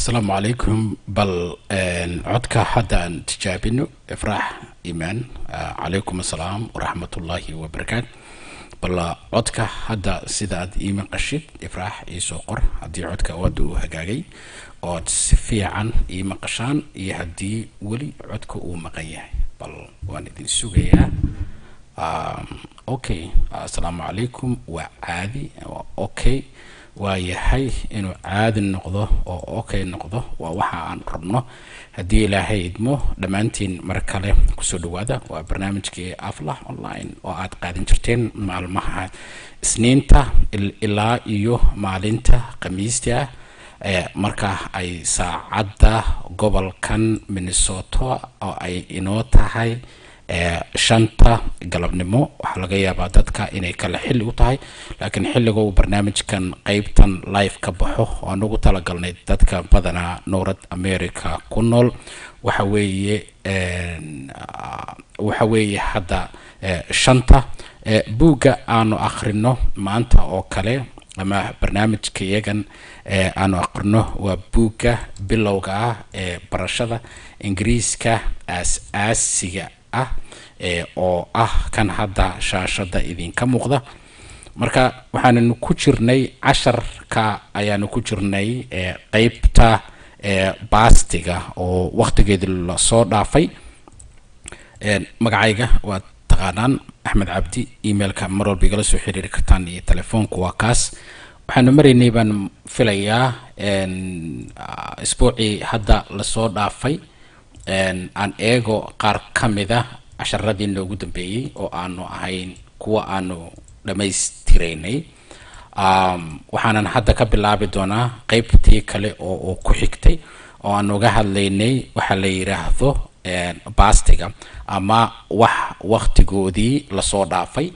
asalaamu calaykum bal codka hadda aan tijaabino ifraax imaan calaykum assalaam waraxmatullaahi wabarakaatu bal codka hadda sida aad ii maqashid ifraax iisoo qor haddii codka wadda uu hagaagay ood si fiican ii maqashaan iyo haddii weli codka uu maqan yahay bal waan idin sugayaa okay assalaamu calaykum waa caadi waa okay waa yahay inuu caadi noqdo oo okay noqdo waa waxa aan rabno haddii ilaahay idmo dhammaantiin mar kale kusoo dhawaada waa barnaamijkii aflah online oo aad qaadan jirteen maalmaha isniinta ilaa iyo maalinta khamiista marka ay saacadda gobolkan minnesota oo ay inoo tahay shanta galabnimo waxaa laga yaabaa dadka inay kale xilli u tahay laakiin xilliga uu barnaamijkan qeybtan live ka baxo aan ugu talagalnay dadka badanaa north america ku nool waxa weeye waxa weeye hadda shanta buugga aanu akhrino maanta oo kale ama barnaamijka iyagan aanu aqrino waa buugga bilowga ah ee barashada ingiriiska aas-aasiga ah oo ah kan hadda shaashada idinka muuqda marka waxaananu ku jirnay casharka ayaanu ku jirnay qeybta baastiga oo waqtigeedi lasoo dhaafay magacayga waa taqaanaan axmed cabdi emailka mar walba igala soo xiriiri kartaan iyo telefoonku waa kaas waxaanu maraynay baan filayaa isbuucii hadda lasoo dhaafay aan eego qaar ka mida casharadii noogu dambeeyey oo aanu ahayn kuwa aanu dhammaystiraynay waxaanan hadda ka bilaabi doonaa qeybtii kale oo uu ku xigtay oo aan uga hadlaynay waxaa la yidhaahdo bastiga ama wax waqtigoodii lasoo dhaafay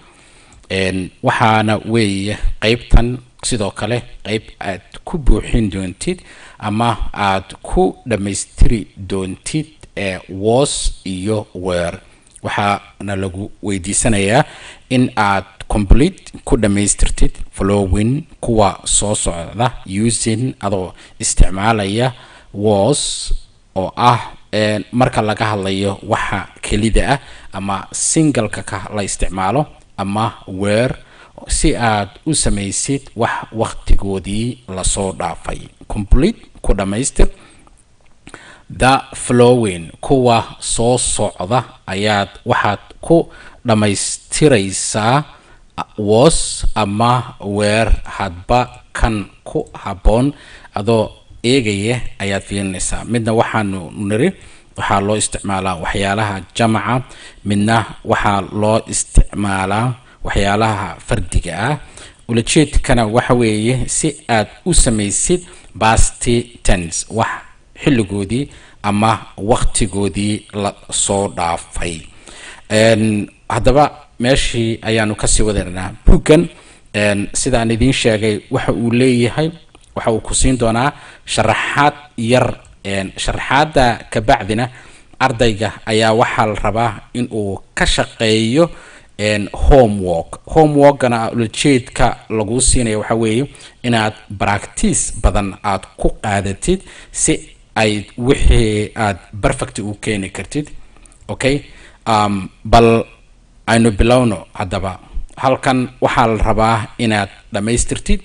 waxaana weeye qeybtan sidoo kale qeyb aad ku buuxin doontid ama aad ku dhammaystiri doontid was iyo weer waxaana lagu weydiisanayaa in aad complete ku dhammaystirtid following kuwa soo socda using adoo isticmaalaya was oo ah marka laga hadlayo waxa kelida ah ama singalka ka la isticmaalo ama weer si aad u samaysid wax waqtigoodii lasoo dhaafay complete ku dhammaystir the flowing kuwa soo socda ayaad waxaad ku dhammaystiraysaa was ama weer hadba kan ku habboon adoo eegaya ayaad fiirinaysaa midna waxaanu niri waxaa loo isticmaalaa waxyaalaha jamaca midna waxaa loo isticmaalaa waxyaalaha fardiga ah ulajeedkana waxa weeye si aad u samaysid basty tens wax xilligoodii ama waqtigoodii la soo dhaafay haddaba meeshii ayaanu kasii wadaynaa buuggan sidaan idiin sheegay waxa uu leeyahay waxa uu ku siin doonaa sharaxaad yar sharaxaadda kabacdina ardayga ayaa waxaa la rabaa in uu ka shaqeeyo homework homeworkana ulajeedka laguu siinaya waxaa weeye inaad baractice badan aad ku qaadatid si ay wixii aad perfect u keeni kartid okay um, bal aynu bilowno haddaba halkan waxaa la rabaa inaad dhammaystirtid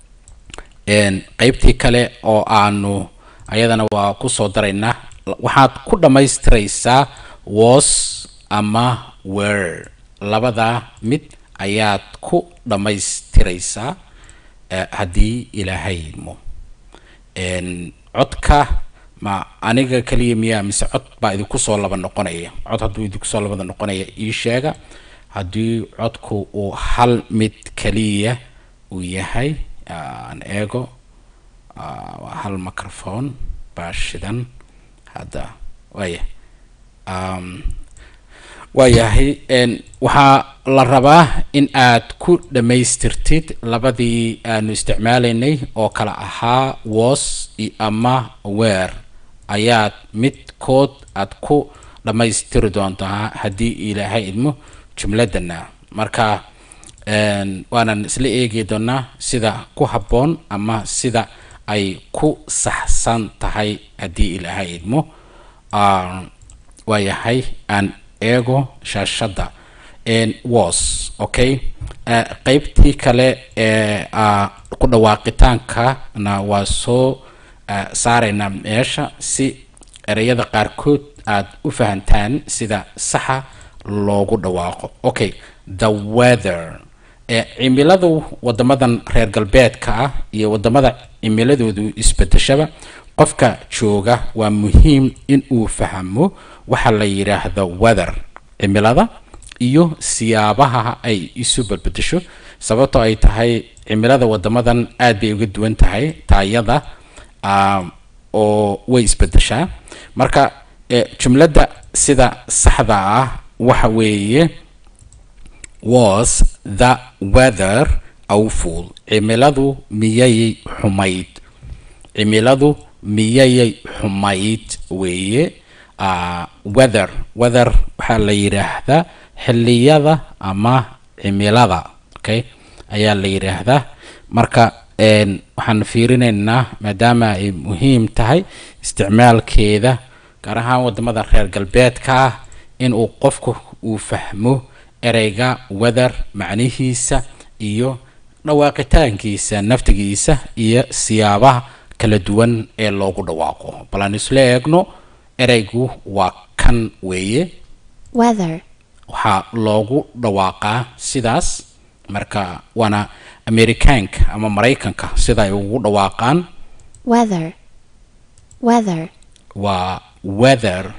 qeybtii kale oo aanu ayadana waa kusoo daraynaa waxaad ku dhammaystiraysaa was ama wer labadaa mid ayaad ku dhammaystiraysaa haddii ilaahay idmo codka ma aniga kaliya miyaa mise cod baa idinku soo laba noqonaya cod hadduu idinku soo labada noqonaya ii sheega haddii codku uu hal mid kaliya uu yahay aan eego hal microphone baa shidan hadda waaya waayahay waxaa la rabaa in aad ku dhammaystirtid labadii aanu isticmaalaynay oo kale ahaa was ama weer ayaad midkood aad ku dhammaystiri doontaa haddii ilaahay idmo jumladana marka waanan isla eegi doonaa sida ku habboon ama sida ay ku saxsan tahay haddii ilaahay idmo waayahay aan eego shaashadda was okay qeybtii kale ee ku dhawaaqitaankana waa soo saaraynaa meesha si ereyada qaarkood aad u fahantaan sida saxa loogu dhawaaqo okay the weather cimiladu wadamadan reer galbeedka ah iyo wadamada cimiladoodu isbedeshaba qofka jooga waa muhiim in uu fahmo waxa la yidhaahdo weather cimilada iyo siyaabaha ay isu badbedesho sababtoo ay tahay cimilada wadamadan aad bay uga duwan tahay taayada oo way isbedeshaa marka jumladda sida saxda ah waxa weeye was the weather awful cimiladu miyayay xumayd cimiladu miyayay xumayd weeye weather weather waxaa la yidhaahdaa xilliyada ama cimilada okay ayaa la yidhaahdaa marka waxaan fiirinaynaa maadaama ay muhiim tahay isticmaalkeeda gaar ahaan wadamada reer galbeedka ah in uu qofku uu fahmo ereyga weather macnihiisa iyo dhawaaqitaankiisa naftigiisa iyo siyaabaha kala duwan ee loogu dhawaaqo bal aan isla eegno ereygu waa kan weeye weather, waxaa loogu dhawaaqaa sidaas marka waana amerikaanka ama maraykanka sida ay ugu dhawaaqaan weather, weather, waa weather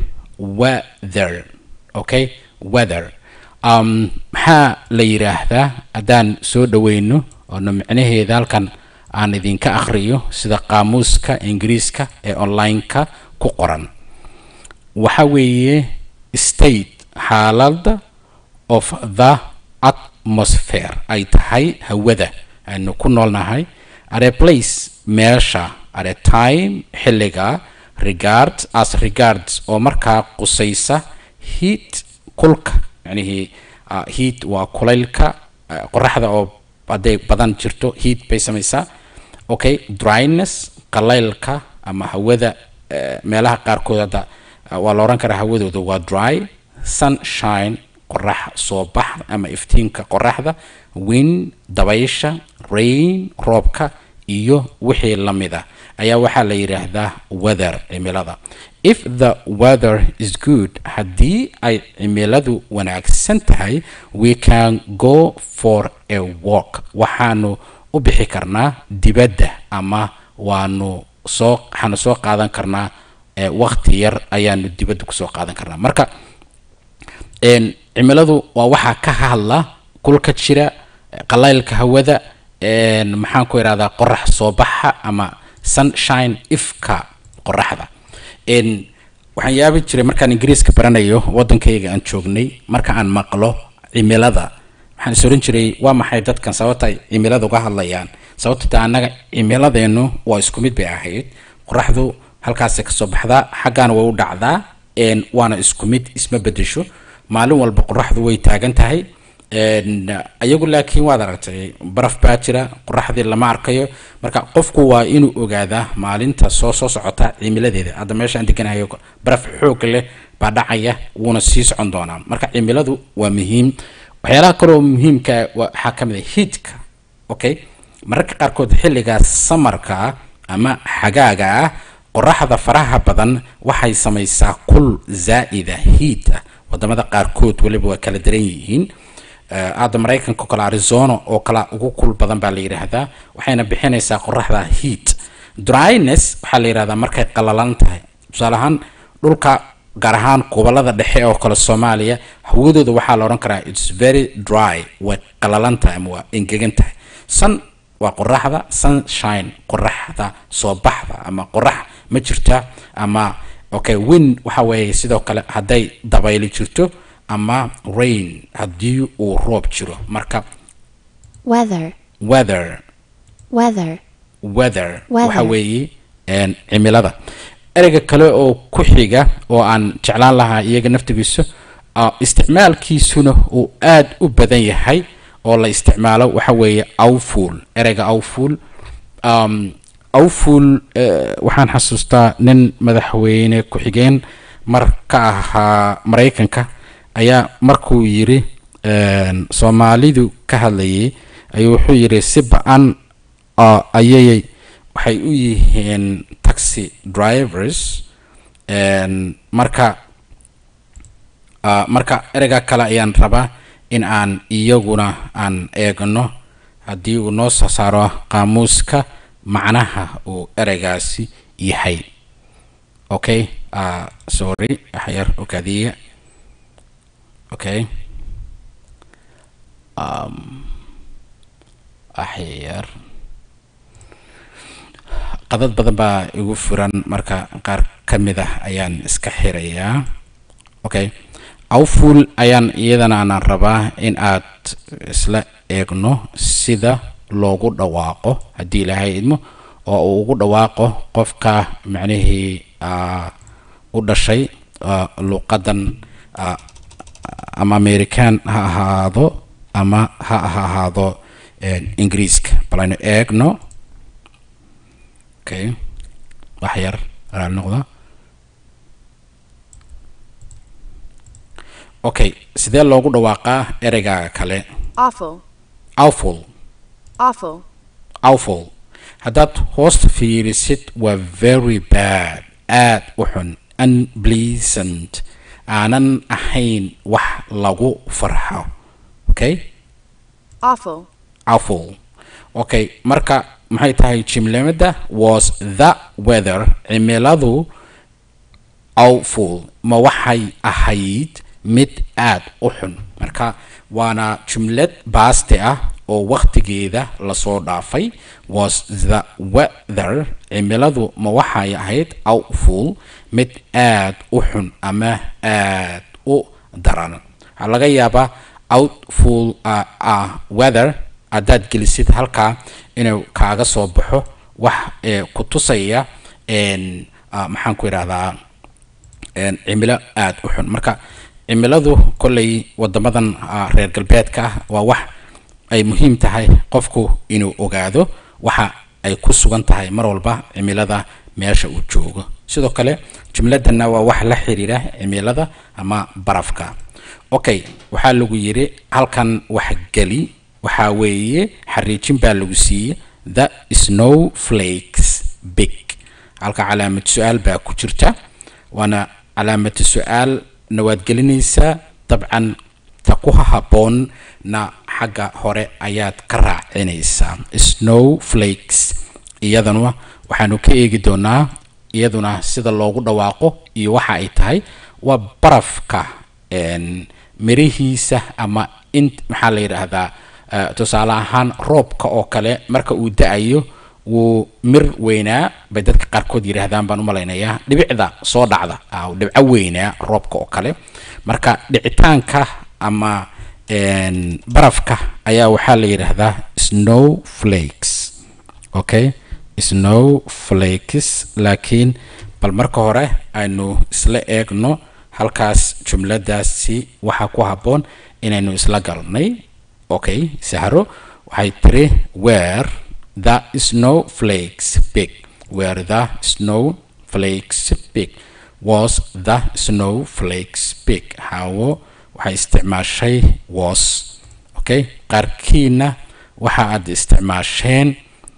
weather okay weather um, maxaa la yidhaahdaa haddaan soo dhaweyno oona micnaheeda halkan aan idinka akhriyo sida qaamuuska ingiriiska ee online-ka ku qoran waxa weeye state xaaladda of the atmosphere ay tahay hawada aynu ku noolnahay at a place meesha at a time xilliga regard as regards oo markaa qusaysa heat kulka yacnihii uh, heat waa kulaylka uh, qoraxda oo hadday badan jirto heat bay samaysaa okay dryness qalaylka ama hawada uh, meelaha qaarkood hadda uh, waa la odhan karaa hawadooda waa dry sunshine qorax soo bax ama iftiinka qoraxda wind dabaysha rain roobka iyo wixii la mid ah ayaa waxaa la yidhaahdaa weather cimilada if the weather is good haddii ay cimiladu wanaagsan tahay we can go for a walk waxaanu u bixi karnaa dibadda ama waanu soo waxaanu soo qaadan karnaa eh, waqti yar ayaanu dibadda kusoo qaadan karnaa marka een, cimiladu waa waxaa ka hadla kulka jira qalaylka hawada een, maxaan ku idhahdaa qorax soo baxa ama sunshine ifka qoraxda een, waxaan yaabi jiray markaan ingiriiska baranayo waddankayga aan joognay marka aan maqlo cimilada waxaan is oran jiray waa maxay dadkan sababta ay cimilada uga hadlayaan sababta ta annaga cimiladeennu waa isku mid bay ahayd qoraxdu halkaasay kasoo baxdaa xaggaana way u dhacdaa een, waana isku mid isma bedesho maalin walba qoraxdu way taagan tahay een, ayagu laakiin waad aragtay baraf baa jira qoraxdii lama arkayo marka qofku waa inuu ogaadaa maalinta soo soo socota cimiladeeda hadda meeshaan deganayo baraf xoog leh baa dhacaya wuuna sii socon doonaa marka cimiladu waa muhiim waxyaalaha kaloo muhiimka waxaa ka mid a hiitka okay mararka qaarkood xilliga samarka ama xagaaga ah qoraxda faraha badan waxay samaysaa kul zaa'ida hiit ah wadamada qaarkood weliba waa kala daran yihiin Eh, hadda maraykanka oo kale arizona oo kale ugu kul badan baa la yidhaahdaa waxayna bixinaysaa qoraxda heat dryness waxaa la yidhahdaa markay qalalan tahay tusaale ahaan dhulka gaar ahaan gobolada dhexe oo kale soomaaliya hawadooda waxaa la odhan karaa its very dry way qalalan tahay ama waa engegan tahay sun waa qoraxda sunshine qoraxda soo baxda ama qorax ma jirta ama okay wind waxa weeye sidoo kale hadday dabayli jirto ama rain haddii uu roob jiro marka weather, weather weather, weather Weather. waxa weeye een, cimilada ereyga kale oo ku xiga oo aan jeclaan lahaa iyaga naftigiisa ah, isticmaalkiisuna uu aad u badan yahay oo la isticmaalo waxa weeye awful ereyga awful um, awful eh, waxaan xasuustaa nin madaxweyne ku-xigeen mar ka ahaa maraykanka ayaa markuu yiri een, soomaalidu ka hadlayay ayuu wuxuu yiri si ba-an oo ayay waxay u yihiin taxi drivers een, marka ah, marka ereyga kale ayaan rabaa in aan iyaguna aan eegno haddii uu noo soo saaro qaamuuska macnaha uu ereygaasi yahay okay uh, sorry waxyar ogaadiya okay um, waxyar qadad badan baa igu furan marka qaar ka mid ah ayaan iska xirayaa okay awful ayaan iyadana aanan rabaa in aad isla eegno sida loogu dhawaaqo haddii ilaahay idmo oo uu ugu dhawaaqo qofka macnihii ah, u dhashay ah, luqadan ah, ama american ha ahaado ama ha ha ahaado een, ingiriiska bal aynu eegno okay wax yar alaal noqda okay sidee loogu dhawaaqaa ereygaaga kale awful, awful awful, awful haddaad hoosta fiirisid waa very bad aad u xun unpleasant aanan ahayn wax lagu farxo okay awful, awful okay marka maxay tahay jimlimada was the weather cimiladu awful ma waxay ahayd mid aad u xun marka waana jumlad baaste ah oo wakhtigeeda lasoo dhaafay was the weather cimiladu ma waxay ahayd awful mid aad u xun ama aad u daran waxaa laga yaabaa outful uh, uh, weather haddaad gelisid halkaa inuu kaaga soo baxo wax ee ku tusaya een, uh, maxaan ku idhahdaa een, cimilo aad u xun marka cimiladu kolley wadamadan ah, reer galbeedka ah waa wax ay muhiim tahay qofku inuu ogaado waxa ay ku sugan tahay mar walba cimilada meesha uu joogo sidoo kale jumladana waa wax la xiriira cimilada ama barafka okay waxaa lagu yiri halkan wax geli waxaa weeye xariijin baa lagu siiyey the snow flakes big halka calaamad su-aal baa ku jirta waana calaamatu su-aal na waad gelinaysaa dabcan ta ku haboon na xagga hore ayaad ka raacinaysaa snow flakes iyadana waxaanu ka eegi doonaa iyaduna sida loogu dhawaaqo iyo waxa ay tahay waa barafka een, mirihiisa ama in maxaa la yidhaahdaa eh, tusaale ahaan roobka oo kale marka uu da-ayo wuu mir weynaa bay dadka qaarkood yidhaahdaan baan u malaynayaa dhibicda soo dhacda ah, dhibco weynaa roobka oo kale marka dhicitaanka ama een, barafka ayaa waxaa la yidhaahdaa snow flakes okay snow flakes laakiin bal marka hore aynu isla eegno halkaas jumladaasi waxaa ku habboon inaynu isla galnay okay sahro waxay tiri where the snow flakes big where the snow flakes big was the snow flakes big hawo waxay isticmaashay was okay qaarkiina waxa aad isticmaasheen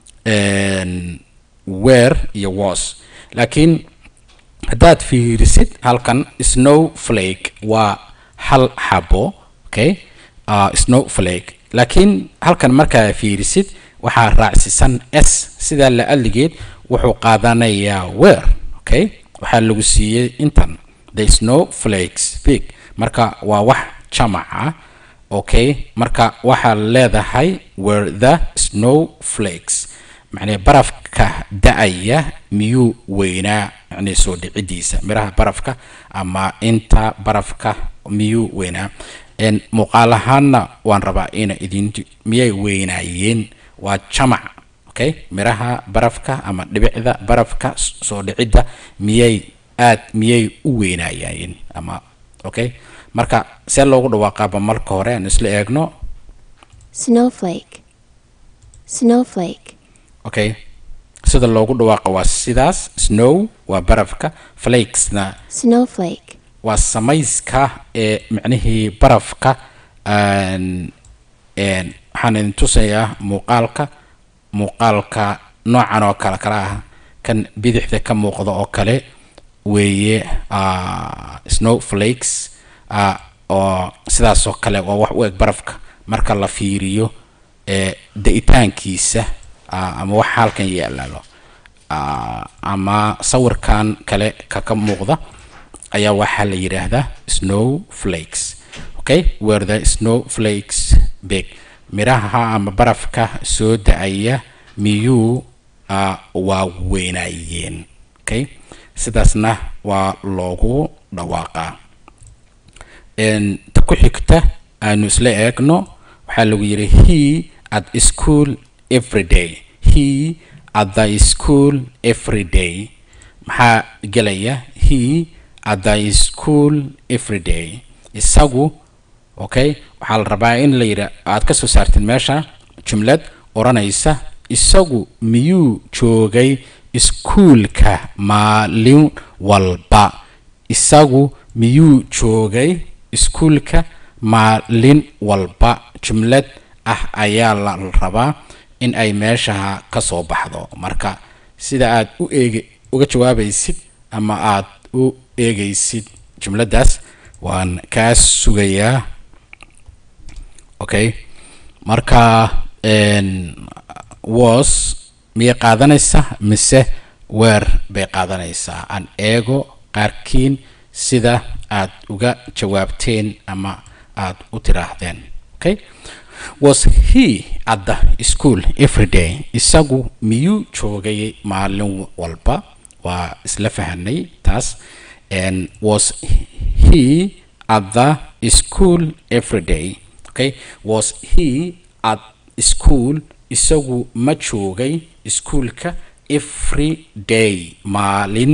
een, where iyo was laakiin haddaad fiirisid halkan snowflake waa hal xabo okay uh, snowflake laakiin halkan markaa fiirisid waxaa raacsisan s sidaa la aligeed wuxuu qaadanayaa where okay waxaa lagu siiyey intan the snowflakes big marka waa wax jamac ah okay marka waxaa leedahay were the snowflakes macnee barafka da-aya miyuu weynaa macnee soo dhicidiisa miraha barafka ama inta barafka miyuu weynaa En muuqaal ahaanna waan rabaa ina idin miyay weynaayeen waa jamac okay miraha barafka ama dhibicda barafka s- soo dhicidda miyay aad miyay u weynaayeen ama okay marka see loogu dhawaaqaaba marka hore aan isla eegno snowflake, snowflake, okay sida loogu dhawaaqo waa sidaas snow waa barafka flakesna snowflake, waa samayska ee micnihii barafka aan- een, waxaan idin tusayaa muuqaalka muuqaalka noocan oo kale kala ah kan bidixda ka muuqda oo kale weeye ah, snowflakes ah, oo sidaas oo kale waa wax u eg barafka marka la fiiriyo ee da-itaankiisa ah, ama wax halkan yaalaalo Ah, ama sawirkan kale ka ka muuqda ayaa waxaa la yidhaahdaa snowflakes okay where the snowflakes big miraha ama barafka soo da-aya miyuu ah, waa weynaayeen okay sidaasna waa loogu dhawaaqaa En, ta ku xigta aanu isla eegno waxaa lagu yidhi he at school every day he at the school every day maxaa gelaya he at the school every day isagu okay waxaa la rabaa in la yidha aad ka soo saartid meesha jumlad odhanaysa isagu miyuu joogay iskuulka maalin walba isagu miyuu joogay iskuulka maalin walba jumlad ah ayaa la rabaa in ay meeshaha ka soo baxdo marka sida aad u eegi uga jawaabaysid ama aad u eegaysid jumladdaas waan kaa sugayaa okay marka en, was miyay qaadanaysaa mise weer bay qaadanaysaa aan eego qaarkiin sida aad uga jawaabteen ama aad u tiraahdeen okay was he at the school every day isagu miyuu joogay maalin walba waa isla fahanay taas and was he at the school every day okay was he at school isagu ma joogay iskuulka every day maalin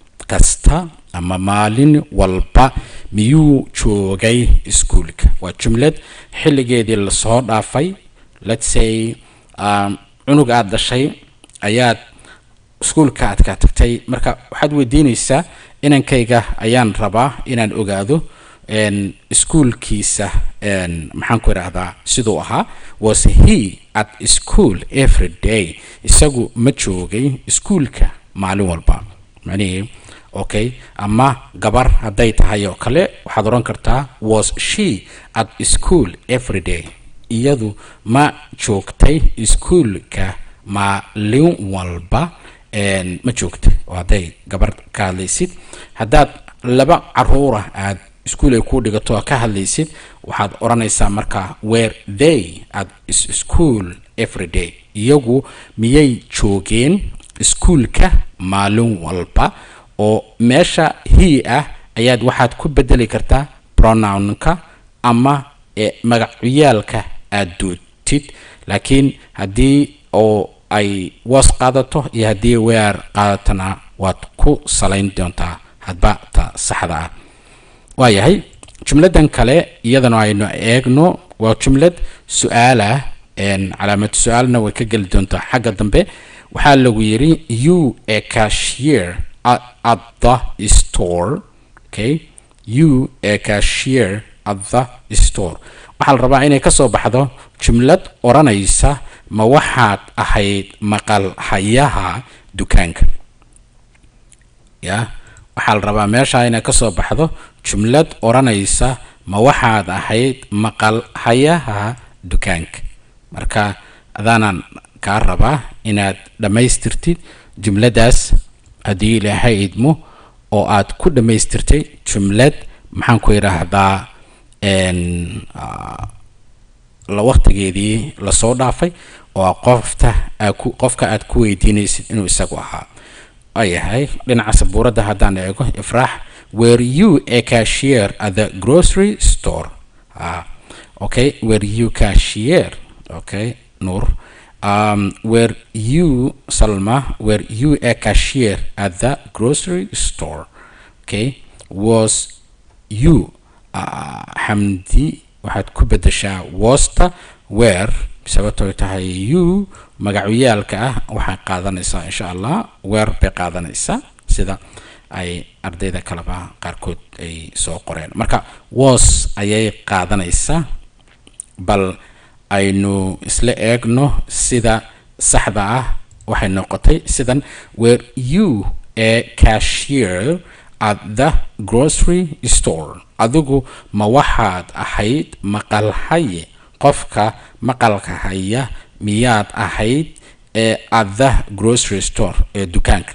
kasta ama maalin walba miyuu joogay iskuulka waa jumlad xilligeedii lasoo dhaafay let's say um, cunug aad dhashay ayaad iskuulka aad ka tagtay marka waxaad weydiinaysaa inankayga ayaan rabaa inaan ogaado en, iskuulkiisa en, maxaan ku idhaahdaa siduu ahaa was he at school every day isagu ma joogay iskuulka maalin walba macnihii okay ama gabar hadday tahay oo kale waxaad odhan kartaa was she at school every day iyadu ma joogtay iskuulka maalin walba en, ma joogtay oo hadday gabar ka hadlaysid haddaad laba caruura aad iskuul ay ku dhigato oo ka hadlaysid waxaad odhanaysaa markaa were they at is- school every day iyagu miyay joogeen iskuulka maalin walba oo meesha he ah ayaad waxaad ku bedeli kartaa pronounka ama e magacyaalka aad dootid laakiin haddii oo ay was qaadato iyo haddii weer qaadatana waad ku salayn doontaa hadba ta saxda ah waayahay jumladan kale iyadana aynu eegno waa jumlad su-aal ah en, calaamad su-aalna way ka geli doontaa xagga dambe waxaa lagu yidhi you a cashier at, at the store okay you a cashier at the store waxaa la rabaa inay ka soo baxdo jumlad odhanaysa ma waxaad ahayd maqal hayaha dukaanka ya waxaa la rabaa meesha inay ka soo baxdo jumlad odhanaysa ma waxaad ahayd maqal hayaha dukaanka marka adaanaan kaa rabaa inaad dhammaystirtid jumladdaas haddii ilaahay idmo oo aad ku dhammaystirtay jumlad maxaan ku idhaahdaa en, ah, la waqtigeedii lasoo dhaafay oo qofta aa ku qofka aad ku weydiinaysid inuu isagu ahaa ayahay dhinaca sabuuradda haddaan eego ifraax were you a cashier at the grocery store ah, okay were you cashier okay nur um, were you salma were you a cashier at the grocery store okay was you uh, xamdi waxaad ku bedeshaa wasta where sababtoo tahay u magacyaalka ah waxay qaadanaysaa insha allah weer bay qaadanaysaa sida ay ardayda kaleba qaarkood ay soo qoreen marka was ayay qaadanaysaa bal aynu isla eegno sida saxda ah waxay noqotay sidan were you a cashier at the grocery store adigu ma waxaad ahayd maqalhaye qofka maqalka haya miyaad ahayd ee at the grocery store ee dukaanka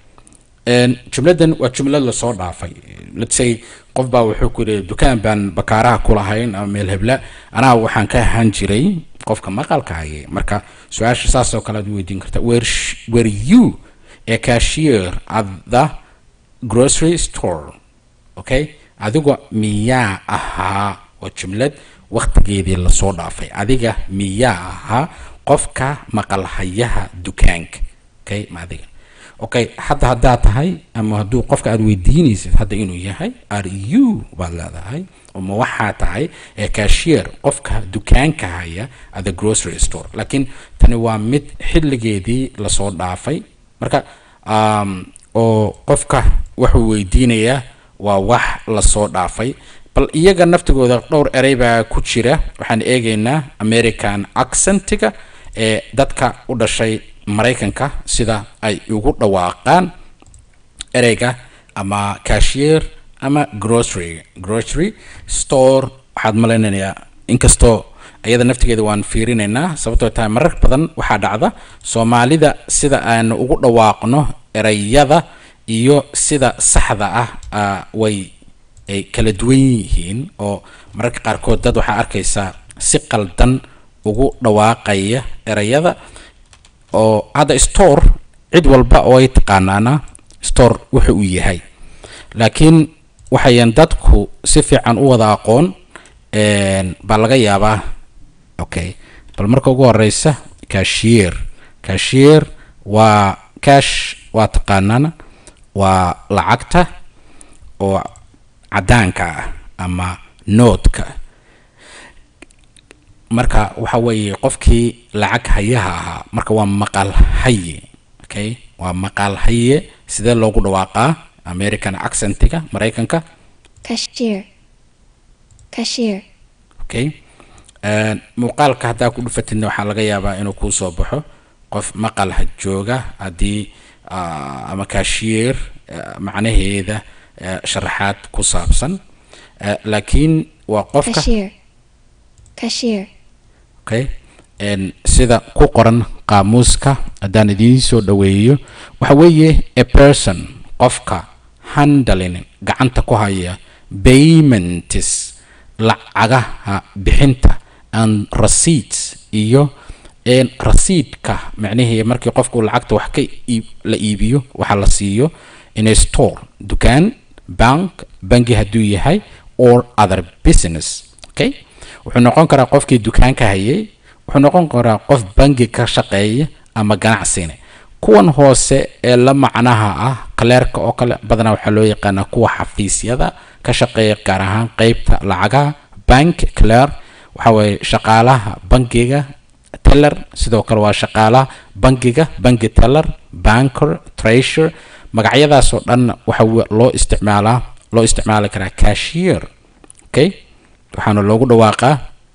jumladan waa jumlad lasoo dhaafay let's say qof baa wuxuu ku yidhi dukaan baan bakaaraha ku lahayn ama meel hebla anaa waxaan ka ahaan jiray qofka maqalka hayay marka su-aasha saas oo kale aad weydiin karta were were you a cashier at the grocery store okay adigu miyaa ahaa waa jumlad waktigeedii lasoo dhaafay adiga miyaa ahaa qofka maqalhayaha dukaanka okay ma adiga okay hadda haddaad tahay ama hadduu qofka aad weydiinaysid hadda inuu yahay are you baad leedahay ma waxaa tahay ee cashier qofka dukaanka haya at the grocery store laakiin tani waa mid xilligeedii lasoo dhaafay marka um, oo qofka wuxuu weydiinayaa waa wax lasoo dhaafay bal iyaga naftigooda dhowr erey baa ku jira waxaan eegaynaa american accentiga ee dadka u dhashay maraykanka sida ay ugu dhawaaqaan ereyga ama cashier ama grocery grocery store waxaad malaynayaa inkastoo iyada naftigeeda waan fiirinaynaa sababtoo tahay marar badan waxaa dhacda soomaalida sida aan ugu dhawaaqno ereyada iyo sida saxda ah uh, way ay kala duwan yihiin oo mararka qaarkood dad waxaa arkaysaa si qaldan ugu dhawaaqaya ereyada oo hadda store cid walba oo ay taqaanaana store wuxa uu yahay laakiin waxayan dadku si fiican u wada aqoon baa laga yaabaa okay bal marka ugu horeysa cashier cashier waa cash waa taqaanaana waa lacagta oo caddaanka ah ama noodka marka waxa weeye qofkii lacag hayaha ahaa marka waa maqal haye okay waa maqal haye sidee loogu dhawaaqaa american accentiga maraykanka cashier, cashier, okay muuqaalka haddaa ku dhufatidna waxaa laga yaabaa inuu kuu soo baxo qof maqal ha jooga haddii ama cashier macnaheeda sharaxaad ku saabsan laakiin waa qofka cashier, cashier, okay sida ku qoran qaamuuska haddaan idiin soo dhaweeyo waxa weeye a person qofka handling gacanta ku haya payments lacagaha bixinta and receipts iyo rasiidka macnihii markii qofku lacagta wax ka la iibiyo waxa la siiyo in a store dukaan bank bangi hadduu yahay or other business okay wuxuu noqon karaa qofkii dukaanka hayay wuxuu noqon karaa qof bangi ka shaqeeya ama ganacsina kuwan hoose ee la macnaha ah kaleerka oo kale badanaa waxaa loo yaqaanaa kuwa xafiisyada ka shaqeeya gaar ahaan qeybta lacagaha bank clare waxa weeye shaqaalaha bangiga teller sidoo kale waa shaqaalaha bangiga bangi teller banker treasure magacyadaas oo dhan waxa loo isticmaalaa loo isticmaali karaa cashier okay waxaana loogu dhawaaqaa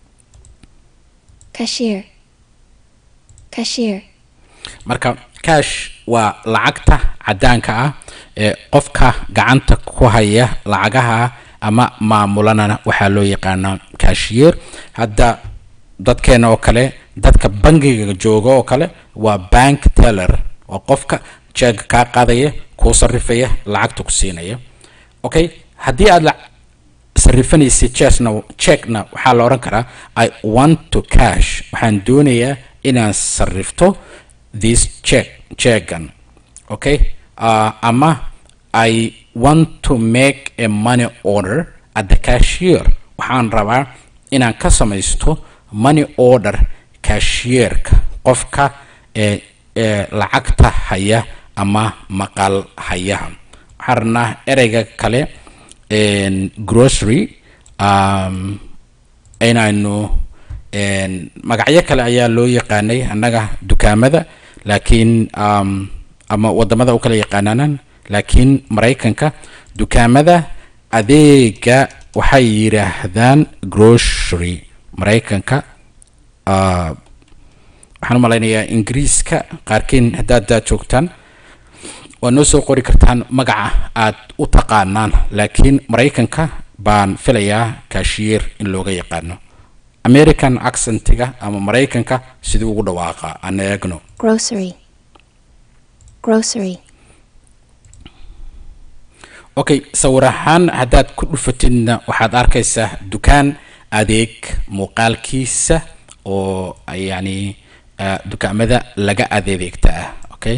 cashier, cashier, marka cash waa lacagta caddaanka ah ee qofka gacanta ku haya lacagaha ama maamulanana waxaa loo yaqaanaa cashier hadda dadkeena oo kale dadka bangiga jooga oo kale waa bank teller oo qofka jeega kaa qaadaya kuu sarifaya lacagta ku siinaya okay haddii aad sarrifanaysa checkna checkna waxaa la odhan karaa i want to cash waxaan doonayaa inaan sarrifto this check checkan okay uh, ama i want to make a money order at the cashier waxaan rabaa inaan ka samaysto money order cashierka qofka ee ee lacagta haya ama maqal hayaha waxaan rabnaa ereyga kale grocery um, inaynu een, magacyo kale ayaa loo yaqaanay annaga dukaamada laakiin um, ama wadamada u kala yaqaanaan laakiin maraykanka dukaamada adeega waxay yidhaahdaan grocery maraykanka uh, waxaan u malaynayaa ingiriiska qaarkiin haddaad daa joogtaan waa noo soo qori kartaan magaca aad u taqaanaan laakiin maraykanka baan filayaa kashiyeer in looga yaqaano american accentiga ama maraykanka sidii ugu dhawaaqa aan eegno grocery, grocery, okay sawir ahaan haddaad ku dhufatidna waxaad arkaysaa dukaan adeeg muuqaalkiisa oo yani ah, dukaamada laga adeegta ah okay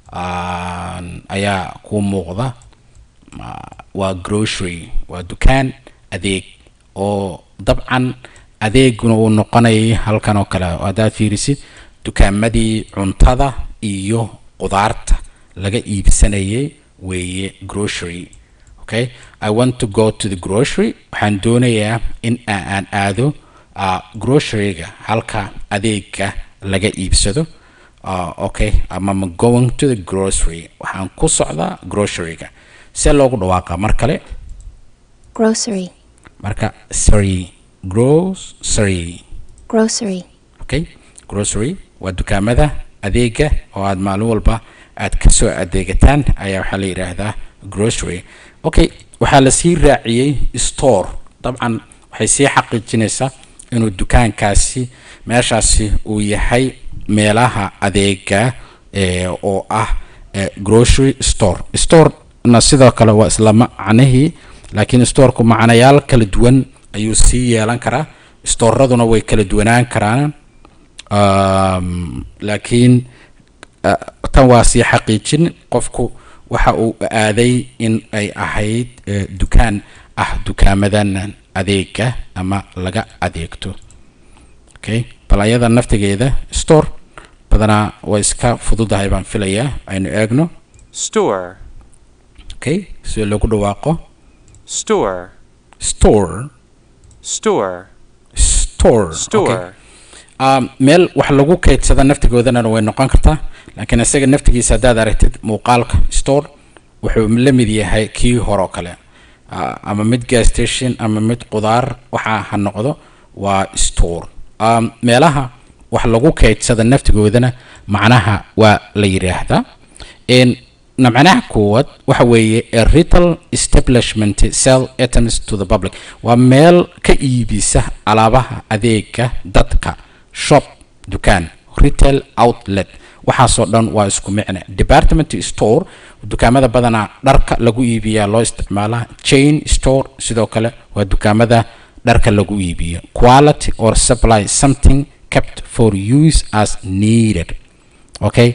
Aan- ayaa kuu muuqda Ma- waa grocery waa dukaan adeeg oo dabcan adeeguna uu noqonayay halkan oo kale haddaad fiirisid dukaamadii cuntada iyo qudaarta laga iibsanayay weeye grocery okay i want to go to the grocery waxaan doonayaa in a- aan aado uh, groceryga halka adeega laga iibsado uh, okay ama I'm going to the grocery waxaan ku socdaa groceryga see loogu dhawaaqa mar kale grocery, marka sorry grocery grocery, okay grocery waa dukaamada adeega oo aad maalin walba aad kasoo adeegataan ayaa waxaa la yidhaahdaa grocery okay waxaa lasii raaciyey store dabcan waxay sii xaqiijinaysaa inuu dukaankaasi meeshaasi uu yahay meelaha adeega eh, oo ah eh, grocery store store-na sidoo kale waa isla macnihii laakiin storeku macnayaal kala duwan ayuu sii yeelan karaa storaduna way kala duwanaan karaan um, laakiin uh, tan waa sii xaqiijin qofku waxa uu aaday in ay ahayd eh, dukaan ah dukaamadan adeega ama laga adeegto okay bal ayada naftigeeda store badanaa way iska fududahay baan filayaa aynu eegno store, okay sida loogu dhawaaqo store, store store, store okay. store, um, meel wax lagu kaydsada naftigoodana way noqon kartaa laakiin isaga naftigiisa haddaad aragtid muuqaalka store wuxuu la mid yahay kii hore oo kale uh, ama mid gas station ama mid qudaar waxa ha noqdo waa store um, meelaha wax lagu kaydsada naftigoodana macnaha waa la yidhaahdaa En na macnaha koowaad waxa weeye a retail establishment sell items to the public waa meel ka iibisa alaabaha adeega dadka shop dukaan retail outlet waxaasoo dhan waa isku micne department store dukaamada badanaa dharka lagu iibiyaa loo isticmaalaa chain store sidoo kale waa dukaamada dharka lagu iibiyo quality or supply something kept for use as needed okay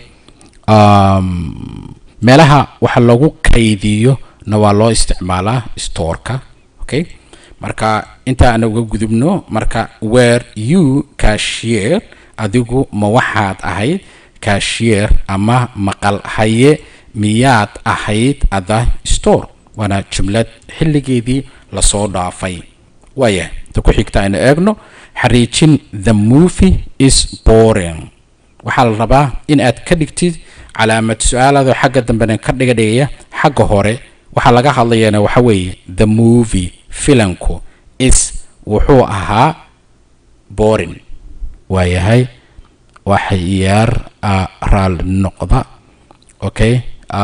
um, meelaha waxa lagu kaydiyo na waa loo isticmaalaa storeka okay marka inta aan uga gudubno marka where you cashier adigu ma waxaad ahayd cashier ama maqal haye miyaad ahayd ada store waana jumlad xilligeedii lasoo dhaafay waaya ta ku xigta aynu eegno xariijin the movie is boring waxaa la rabaa in aad ka dhigtid calaamad su-aalaadoo xagga dambena ka dhiga dhigaya xagga hore waxaa laga hadlayana waxa weeye the movie filanku is wuxuu ahaa boring waayahay waxa iyaar uh, raali noqda okay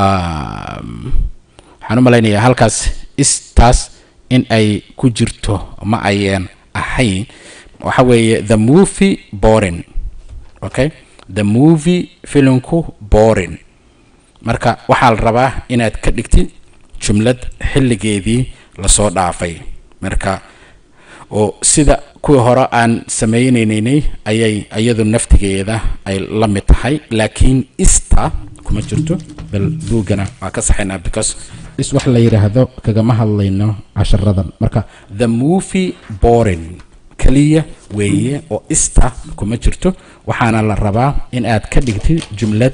um, waxaan u malaynayaa halkaas istaas in ay ku jirto ma ayeen ahayn waxa weeye the movie boring okay the movie filmku boring marka waxaa la rabaa inaad ka dhigtid jumlad xilligeedii lasoo dhaafay marka oo sida kuwii hore aan samaynaynay ayay iyadu naftigeeda ay la mid tahay laakiin ista kuma jirto bal buugana waa ka saxaynaa because is wax la yidhaahdo kagama hadlayno casharadan marka the movie boring kaliya weeye oo ista kuma jirto waxaana la rabaa in aad ka dhigtid jumlad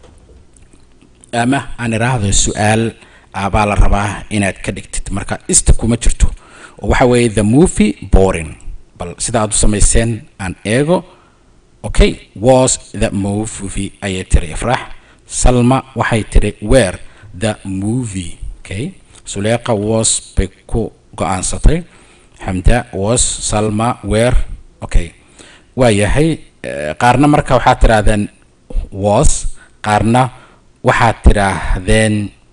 ama aan idhaahdo su-aal ah, baa la rabaa inaad ka dhigtid marka ista kuma jirto oo waxa weeye the movie boring bal sida aad u samayseen aan eego okay was the movie ayay tiri ifraax salma waxay tiri where the movie okay suleeqa was bay ku go-aansatay xamda was salma where okay waa yahay eh, qaarna marka waxaad tidhaahdeen was qaarna waxaad tidhaahdeen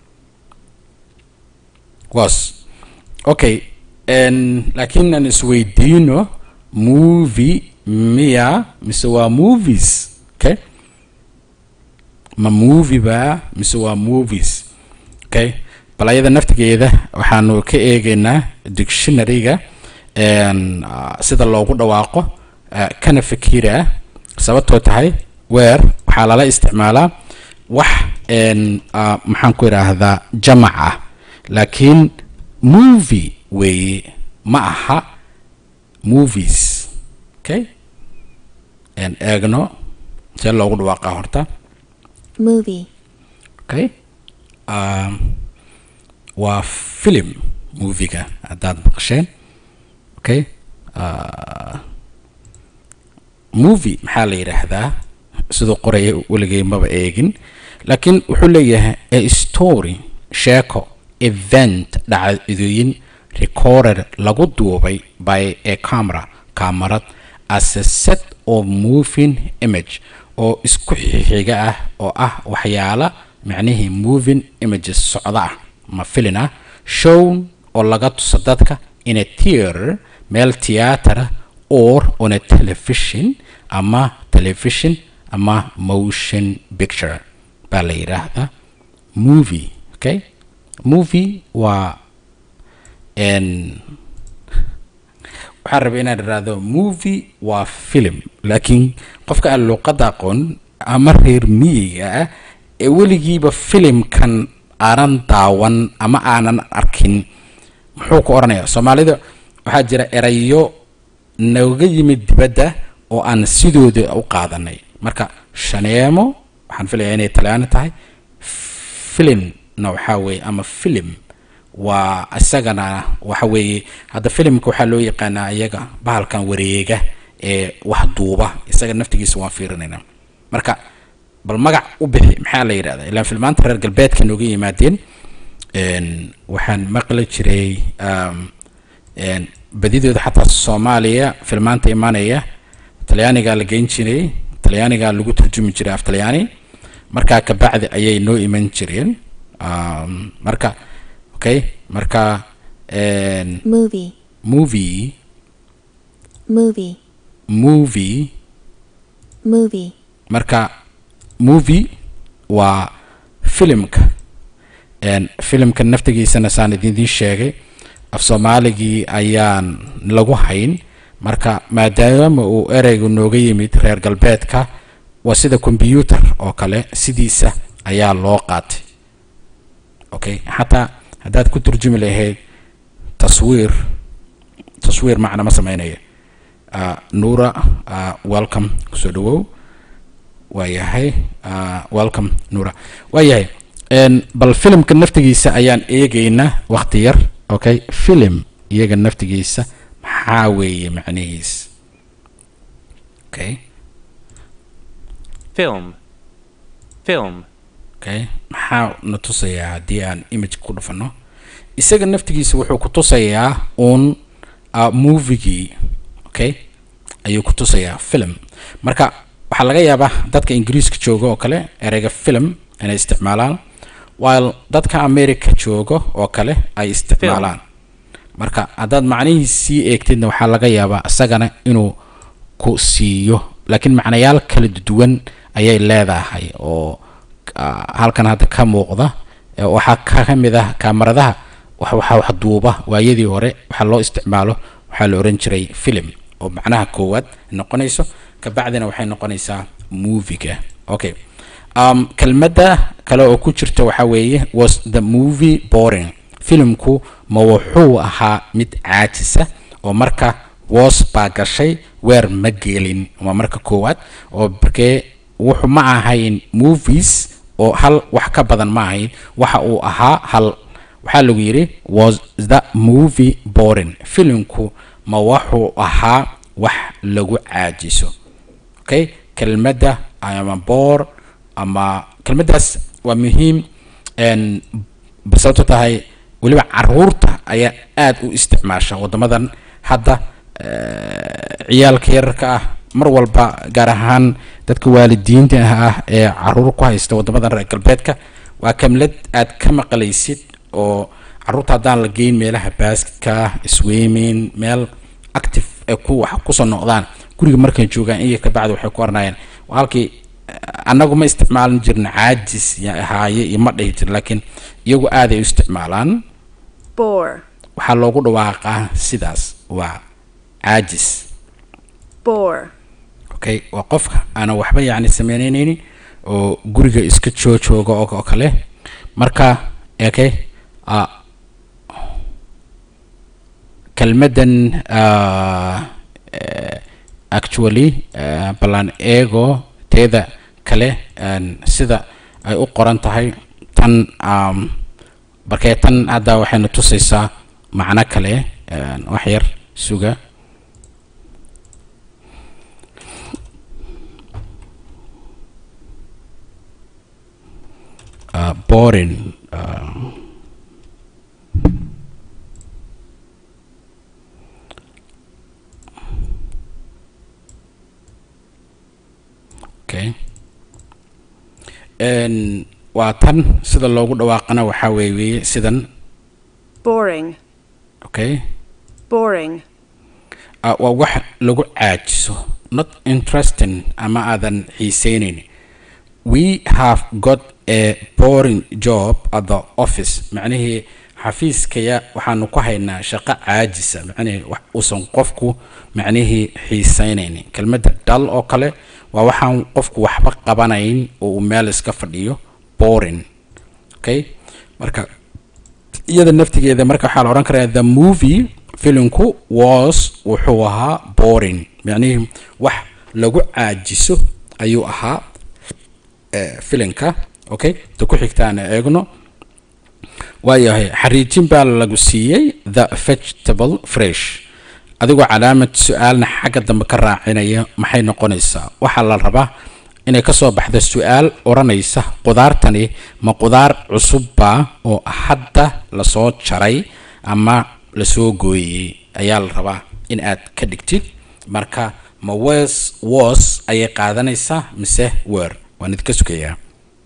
was okay n laakiin aan isweydiino movie miya mise waa movies okay ma movie baa mise waa movies okay bal ayada naftigeeda waxaanu ka eegaynaa dictionary-ga n ah, sida loogu dhawaaqo ah, kana fikira sababtoo tahay weer waxaa lala isticmaalaa wax n ah, maxaan ku idhaahdaa jamac ah laakiin movie weeye ma aha movies okay n eegno see loogu dhawaaqaa horta movie, okay um, waa film moviga haddaad maqasheen okay uh, movie maxaa la yidhaahdaa siduu qoraya weligay maba eegin laakiin wuxuu leeyahay a story sheeko event dhacdooyin recorded lagu duubay by a camera kamarad as a set of moving image oo isku xiga ah oo ah waxyaala macnihii moving images socda ah ma filin ah shown oo laga tuso dadka in a theater meel theater or on a television ama television ama motion picture baa la yidhaahdaa movie okay movie waa n waxaan rabay inaan idhaahdo movie waa film laakiin qofka aan luuqadda aqoon ama reer miyiga ah ee weligiiba filimkan aanan daawan ama aanan arkin muxuu ku odhanayaa soomaalida waxaa jira erayo nooga yimid dibadda oo aan sidooda u qaadanay marka shaneemo waxaan filayaa inay talyaani tahay filimna waxaa weeye ama film waa isagana waxa weeye hadda filimka waxaa loo yaqaanaa iyaga bahalkan wareega ee wax duuba isaga naftigiisa waan fiirinaynaa marka bal magac u bixi maxaa la yidhahdaa ilaan filmaanta reer galbeedka nooga yimaadeen n waxaan maqli jiray um, n badidooda xataa soomaaliya filmaanta imaanaya talyaanigaa la geyn jiray talyaanigaa lagu turjumi jiray af talyaani markaa kabacdi ayay noo iman jireen um, marka okay marka n movie, movie movie, movie movie, marka movie waa filimka n filimka naftigiisana saan idindiin sheegay af soomaaligii ayaan lagu hayn marka maadaama uu ereygu nooga yimid reer galbeedka waa sida combyuter oo kale sidiisa ayaa loo qaatay okay xataa haddaad ku turjumi lahayd taswiir taswiir macna ma sameynaya uh, nuura uh, welcome kusoo dhawow waa yahay uh, welcome nuura waa yahay n bal filimka naftigiisa ayaan eegaynaa waqti yar okay film iyaga naftigiisa maxaa weeye macnihiis okay film, film, okay maxaa na tusayaa haddii aan image ku dhufano isaga naftigiisa wuxuu ku tusayaa uun uh, movigii okay ayuu ku tusayaa film marka waxaa laga yaabaa dadka ingiriiska jooga oo kale ereyga film inay isticmaalaan while dadka america jooga oo kale ay isticmaalaan marka haddaad macnihiisii eegtidna waxaa laga yaabaa isagana inuu ku siiyo laakiin macnayaal kala duwan ayay leedahay oo ah, halkan hadda ka muuqda eh, waxaa ka mid ah kaamaradaha wax waxa wax duuba waayadii hore waxaa loo isticmaalo waxaa la oran jiray film oo macnaha koowaad noqonayso kabacdina waxay noqonaysaa moviga okay um, kelmadda kale oo ku jirta waxaa weeye was the movie boring filimku ma wuxuu ahaa mid caajisa oo marka was baa gashay weer ma gelin waa marka koowaad oo markee wuxuu ma ahayn movies oo hal wax ka badan ma ahayn waxa uu ahaa hal waxaa lagu yidhi was the movie boring filimku ma wuxuu ahaa wax lagu caajiso okay kelmadda ama boor ama kelmaddaas waa muhiim n sababto tahay weliba caruurta ayaa aada u isticmaasha waddamadan hadda eh, ciyaalka yararka ah mar walba gaar ahaan dadka waalidiinta ah ee caruur ku haysta waddamadan reer galbeedka waa kamlad aad ka maqlaysid oo caruurta haddaan la geyn meelaha basketka swimming meel active ee ku wax kusoo noqdaan guriga markay joogaan iyo kabacdi waxay ku oranayaan waa halkii eh, annagu ma isticmaalin jirna caajis ya ahaaye iyo ma dhihi jirin laakiin iyagu aaday u isticmaalaan bore, waxaa loogu dhawaaqaa sidaas waa caajis bore, okay waa qofka aanan waxba yacni sameyneynin oo guriga iska joojooga oo oo kale marka okay uh, kelmaddan uh, eh, actually uh, ballan eego teeda kale en, sida ay u qoran tahay tan um, markee tan hadda waxayna tusaysaa macno kale en, wax yar suga uh, boring uh, okay n waa tan sida loogu dhawaaqana waxaa weeye sidan boring, okay boring, uh, waa wax lagu caajiso not interesting ama aadan xiiseyneyn we have got a boring job at the office macnihii xafiiskaya waxaanu ku haynaa shaqo caajisa macnihii wax uusan qofku macnihii xiiseyneyn kelmadda dal oo kale waa waxaan qofku waxba qabanayn oo uu meel iska fadhiyo boring okay marka iyada naftigeeda marka waxaa la odhan karaa the movie filmku was wuxuu ahaa boring macnihii wax lagu caajiso ayuu ahaa eh, filimka okay ta ku xigtaan eegno waayahay xariijin baa lagu siiyey the vegetable fresh adigoo calaamad su-aalna xagga dambe ka raacinaya maxay noqonaysaa waxaa la rabaa inay kasoo baxda su-aal odhanaysa qudaartani ma qudaar cusubba oo hadda lasoo jaray ama lasoo gooyey ayaa la rabaa in aad ka dhigtid marka ma wes was ayay qaadanaysaa mise wer waan idinka sugayaa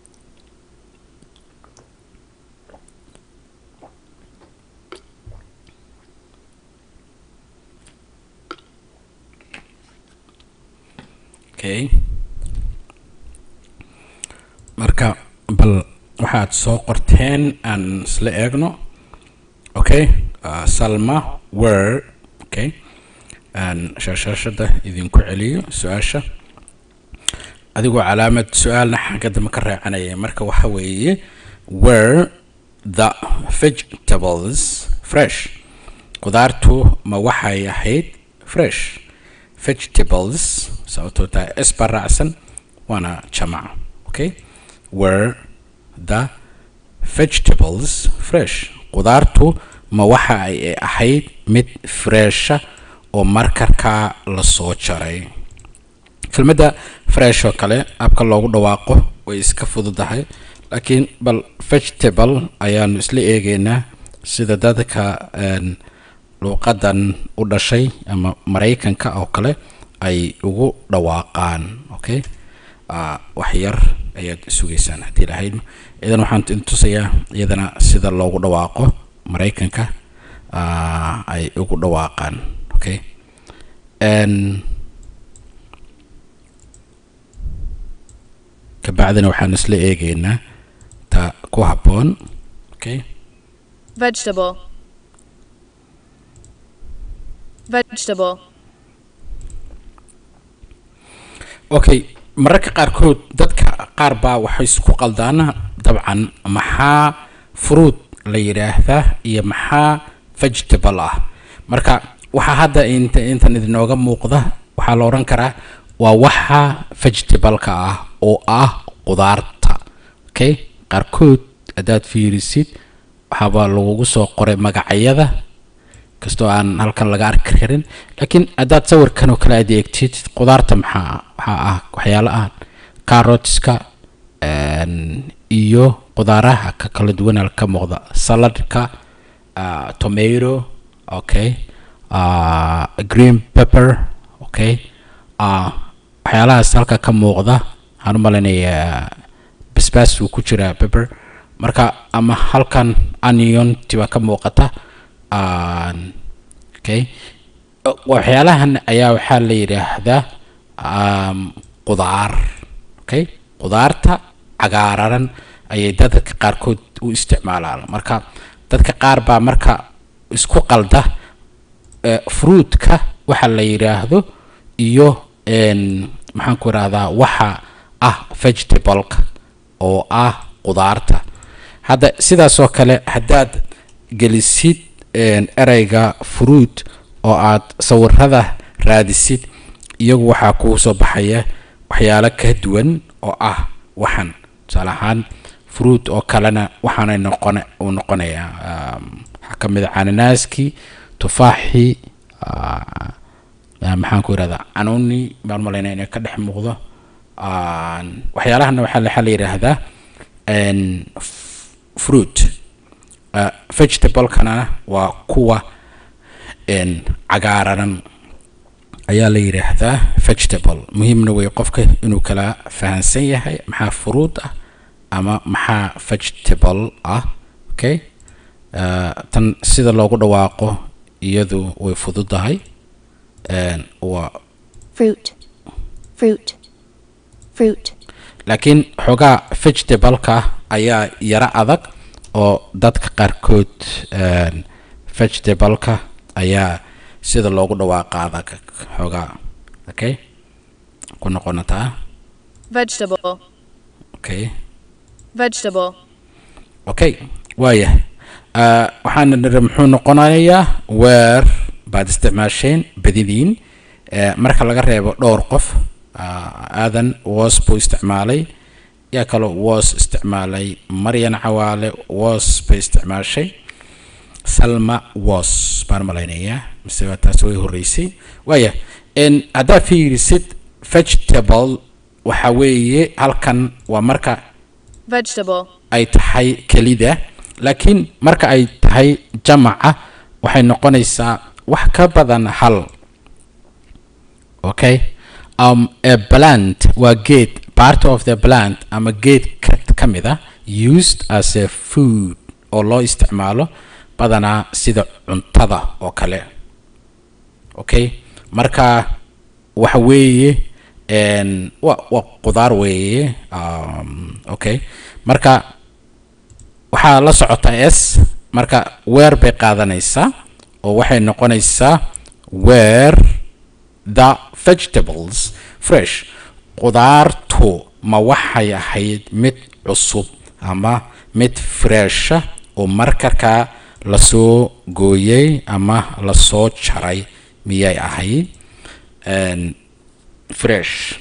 okay marka bal waxaad soo qorteen aan isla eegno okay uh, salma wer okay aan shaashashada idinku celiyo su-aasha adigoo calaamad su-aalna xagga dambe ka raacanaya marka waxa weeye were the vegetables fresh qudaartu ma waxay ahayd fresh vegetables sababtoo tahay s baa raacsan waana jamaca okay were the vegetables fresh qudaartu ma waxa ay ahayd mid fresha oo markarkaa lasoo jaray kelmadda fresh oo kale abka loogu dhawaaqo way iska fududahay laakiin bal vegetable ayaanu isla eegeynaa sida dadka een, luuqadan u dhashay ama maraykanka oo kale ay ugu dhawaaqaan okay Ah, wax yar ayaad sugaysaan haddii lahayd idan waxaan idin tusayaa iyadana sida loogu dhawaaqo maraykanka ah, ay ugu dhawaaqaan okay n kabacdina waxaan isla eegeynaa ta ku habboon okay vegetable, vegetable, okay mararka qaarkood dadka qaar baa waxay isku qaldaan dabcan maxaa fruit la yidhaahdaa iyo maxaa vegetable ah marka waxaa hadda inta intan idinooga muuqda waxaa la odhan karaa waa waxa vegetable-ka ah oo ah qudaarta okay qaarkood haddaad fiirisid waxaaba lagugu soo qoray magacyada kastoo aan halkan laga arki karin laakiin haddaad sawirkan oo kale aad eegtid qudaarta maxaa waxaa ah waxyaala ah carrotska een, iyo qudaaraha ka kala duwan ka muuqda saladka uh, tomato okay uh, green pepper okay uh, waxyaalahaas halka ka muuqda waxaan u malaynayaa basbaas uu ku jiraa pepper marka ama halkan onion tiba ka muuqata aan okay waxyaalahan ayaa waxaa la yidhaahdaa um, qudaar okay qudaarta cagaararan ayay dadka qaarkood u isticmaalaan marka dadka qaar baa marka isku qalda eh, fruitka waxa la yidhaahdo iyo een, maxaan ku idhahdaa waxa ah vegetableka oo ah qudaarta hadda sidaas oo kale haddaad gelisid een, ereyga fruit oo aad sawirada raadisid iyagu waxaa kuu soo baxaya waxyaalo ka duwan oo ah waxan tusaale ahaan fruit oo kalena waxaanay noqon uu noqonayaa um, waxaa ka mid a cananaaskii tufaaxii ah, ah, maxaan ku irahdaa canuni baan malaynaya inay ka dhex muuqdo Aan, waxyaalahana waxaa la- waxaa la yidhaahdaa een, f- fruit Uh, vegetablekana waa kuwa een, cagaararan ayaa la yidhaahdaa vegetable muhiimna wey qofka inuu kala fahansan yahay maxaa fruit ah ama maxaa vegetable ah okay Uh, tan sida loogu dhawaaqo iyadu way fududahay Een, waa fruit, fruit, fruit, laakiin xoogaa vegetableka ayaa yaro adag oo dadka qaarkood een, vegetableka ayaa sida loogu dhawaaqa adag xoogaa okay ku noqonataa vegetable, okay vegetable, okay waayahay Ah, waxaana niri muxuu noqonayaa weer baad isticmaasheen badidiin Eh, marka laga reebo dhowr qof ah, aadan was buu isticmaalay yaa kaloo was isticmaalay maryan cawaale was bay isticmaashay salma was baan malaynayaa mise waa taas way horeysay waaya n haddaad fiirisid vegetable waxa weeye halkan waa marka vegetable, ay tahay kelida laakiin marka ay tahay jamaca waxay noqonaysaa wax ka badan hal okay um, a plant waa geed part of the plant ama geed ka, ka mid ah used as a food oo loo isticmaalo badanaa sida cuntada oo kale okay marka waxa weeye een, waa waa qudaar weeye um, okay marka waxaa la socota s marka weer bay qaadanaysaa oo waxay noqonaysaa where the vegetables fresh qudaartu ma waxay ahayd mid cusub ama mid fresha oo markarkaa lasoo gooyey ama lasoo jaray miyay ahayd Een, fresh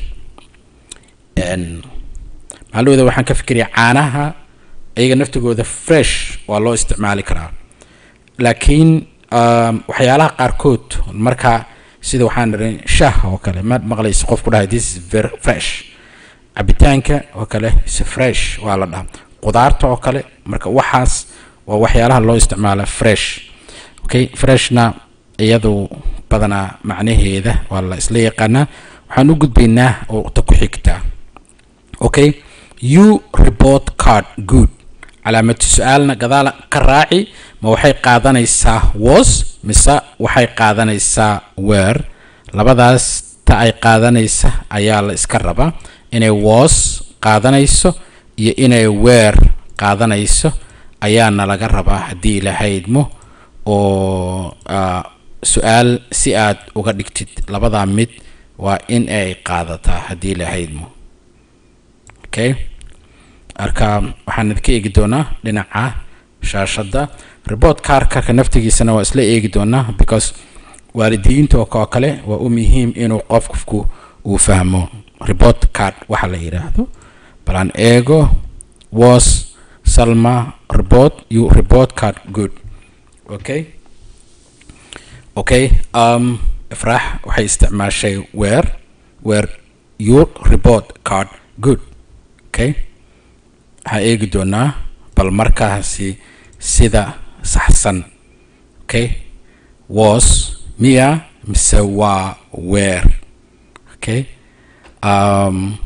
Een, maalmada waxaan ka fikiraya caanaha iyaga naftigooda fresh waa loo isticmaali karaa laakiin um, waxyaalaha qaarkood marka sida waxaan ihi shah oo kale ma maqlaysa qof ku dhahay this is very fresh cabitaanka oo kale is fresh waa la dhahaa qudaarta oo kale marka waxaas waa waxyaalaha loo isticmaala fresh okay freshna iyadu badanaa macnaheeda waa la isla yaqaanaa waxaan u gudbaynaa oo ta ku xigtaa okay you report card good calaamad su-aalna gadaal ka raaci ma waxay qaadanaysaa was mise waxay qaadanaysaa weer labadaas ta ay qaadanaysa ayaa la iska rabaa inay was qaadanayso iyo inay weer qaadanayso ayaana laga rabaa haddii lahaydmo oo ah, su-aal si aad uga dhigtid labadaa mid waa in ay qaadataa haddii lahaydmo okay marka waxaan idinka eegi doonaa dhinaca shaashadda report carkarka naftigiisana waa isla eegi doonaa because waalidiinta oo koo kale waa u muhiim inuu qofku uu fahmo report card waxa la yidhaahdo balaan eego was salma report you report card good okay okay um ifraax waxay isticmaashay where where your report card good okay waxaa eegi doonaa bal markaasi sida saxsan okay was miya mise waa where okay um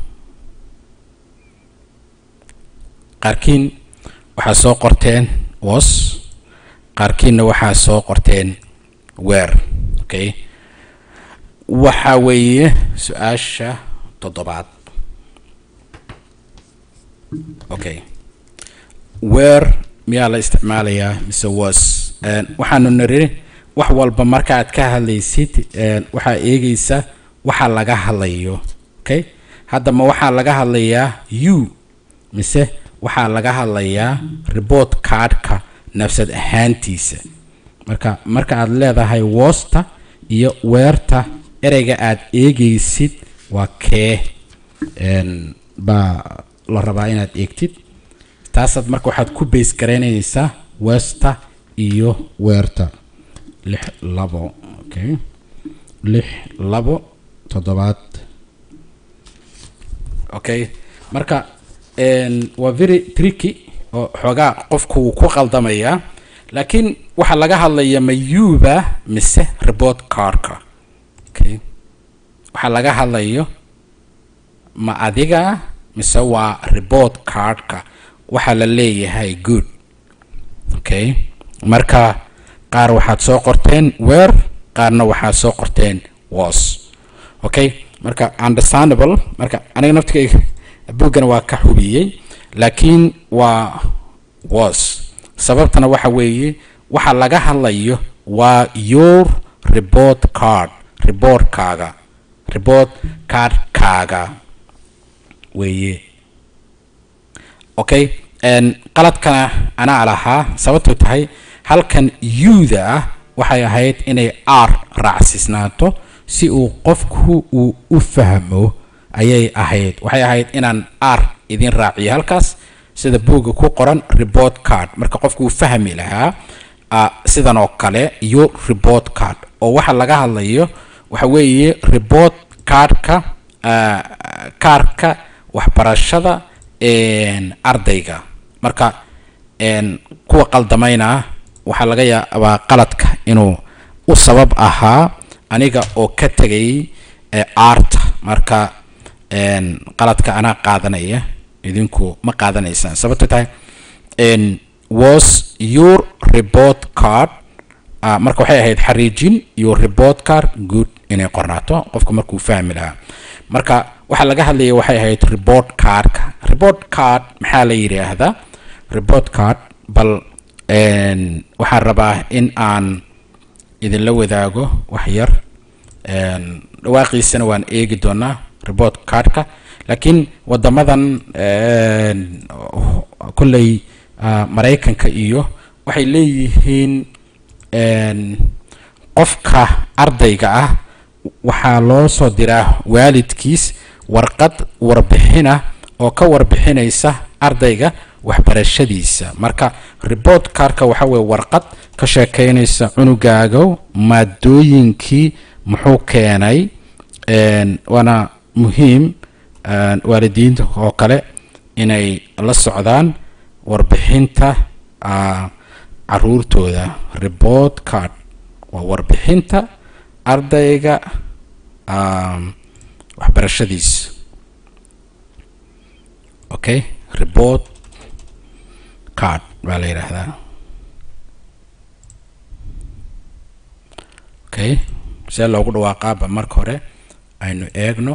qaarkiin waxaa soo qorteen was qaarkiinna waxaa soo qorteen where okay waxa weeye su-aasha toddobaad okay where miyaa la isticmaalayaa mise was waxaanu niri wax walba markaaad ka hadlaysid waxaa eegaysa waxa laga hadlayo okay hadda ma waxaa laga hadlayaa you mise waxaa laga hadlayaa report cardka nafsad ahaantiisa marka marka aad leedahay wosta iyo weerta ereyga aad eegaysid waa kee baa la rabaa inaad eegtid taasaad marka waxaad ku bays garaynaysaa westa iyo weerta lix labo okay lix labo toddobaad okay marka waa very tricky oo xoogaa qofku wuu ku qaldamayaa laakiin waxaa laga hadlaya ma yuba mise report cardka okay waxaa laga hadlayo ma adiga mise waa report cardka waxaa la leeyahay good okay marka qaar waxaad soo qorteen where qaarna waxaad soo qorteen was okay marka understandable marka aniga naftigayga buggana waa ka hubiyey laakiin waa was sababtana waxa weeye waxa laga hadlayo waa your report card reportkaaga report cardkaaga weeye okay qaladkana anaa lahaa sababtoo tahay halkan yuda ah waxay ahayd inay r raacsiisnaato si uu qofku uu u fahmo ayay ahayd waxay ahayd inaan r idin raaciyo halkaas sida buugga ku qoran report card marka qofku uu fahmi lahaa sidan oo kale iyo report card oo waxa laga hadlayo waxa weeye report cardka kaarka waxbarashada ardayga marka kuwa qaldamayna waxaa laga yaabaa qaladka inuu u sabab ahaa aniga oo ka tegay arta marka qaladka anaa qaadanaya idinku ma qaadanaysaan sababto tahay was your report card marka waxay ahayd xariijin your report card good inay qornaato qofka markuu fahmi lahaa marka waxaa laga hadlaya waxay ahayd report cardka report card maxaa la yidhaahdaa report card bal waxaan rabaa in aan idinla wadaago wax yar dhawaaqiisana waan eegi doonaa report cardka laakiin wadamadan kolley maraykanka iyo waxay leeyihiin qofka ardayga ah waxaa loo soo diraa waalidkiis warqad warbixina oo ka warbixinaysa ardayga waxbarashadiisa marka report cardka waxa weye warqad ka sheekeynaysa cunugaaga maadooyinkii muxuu keenay waana muhiim waalidiinta oo kale inay la socdaan warbixinta caruurtooda report card waa warbixinta ardayga waxbarashadiisa okay report card baa la yidhaahdaa okay see loogu dhawaaqaaba marka hore aynu eegno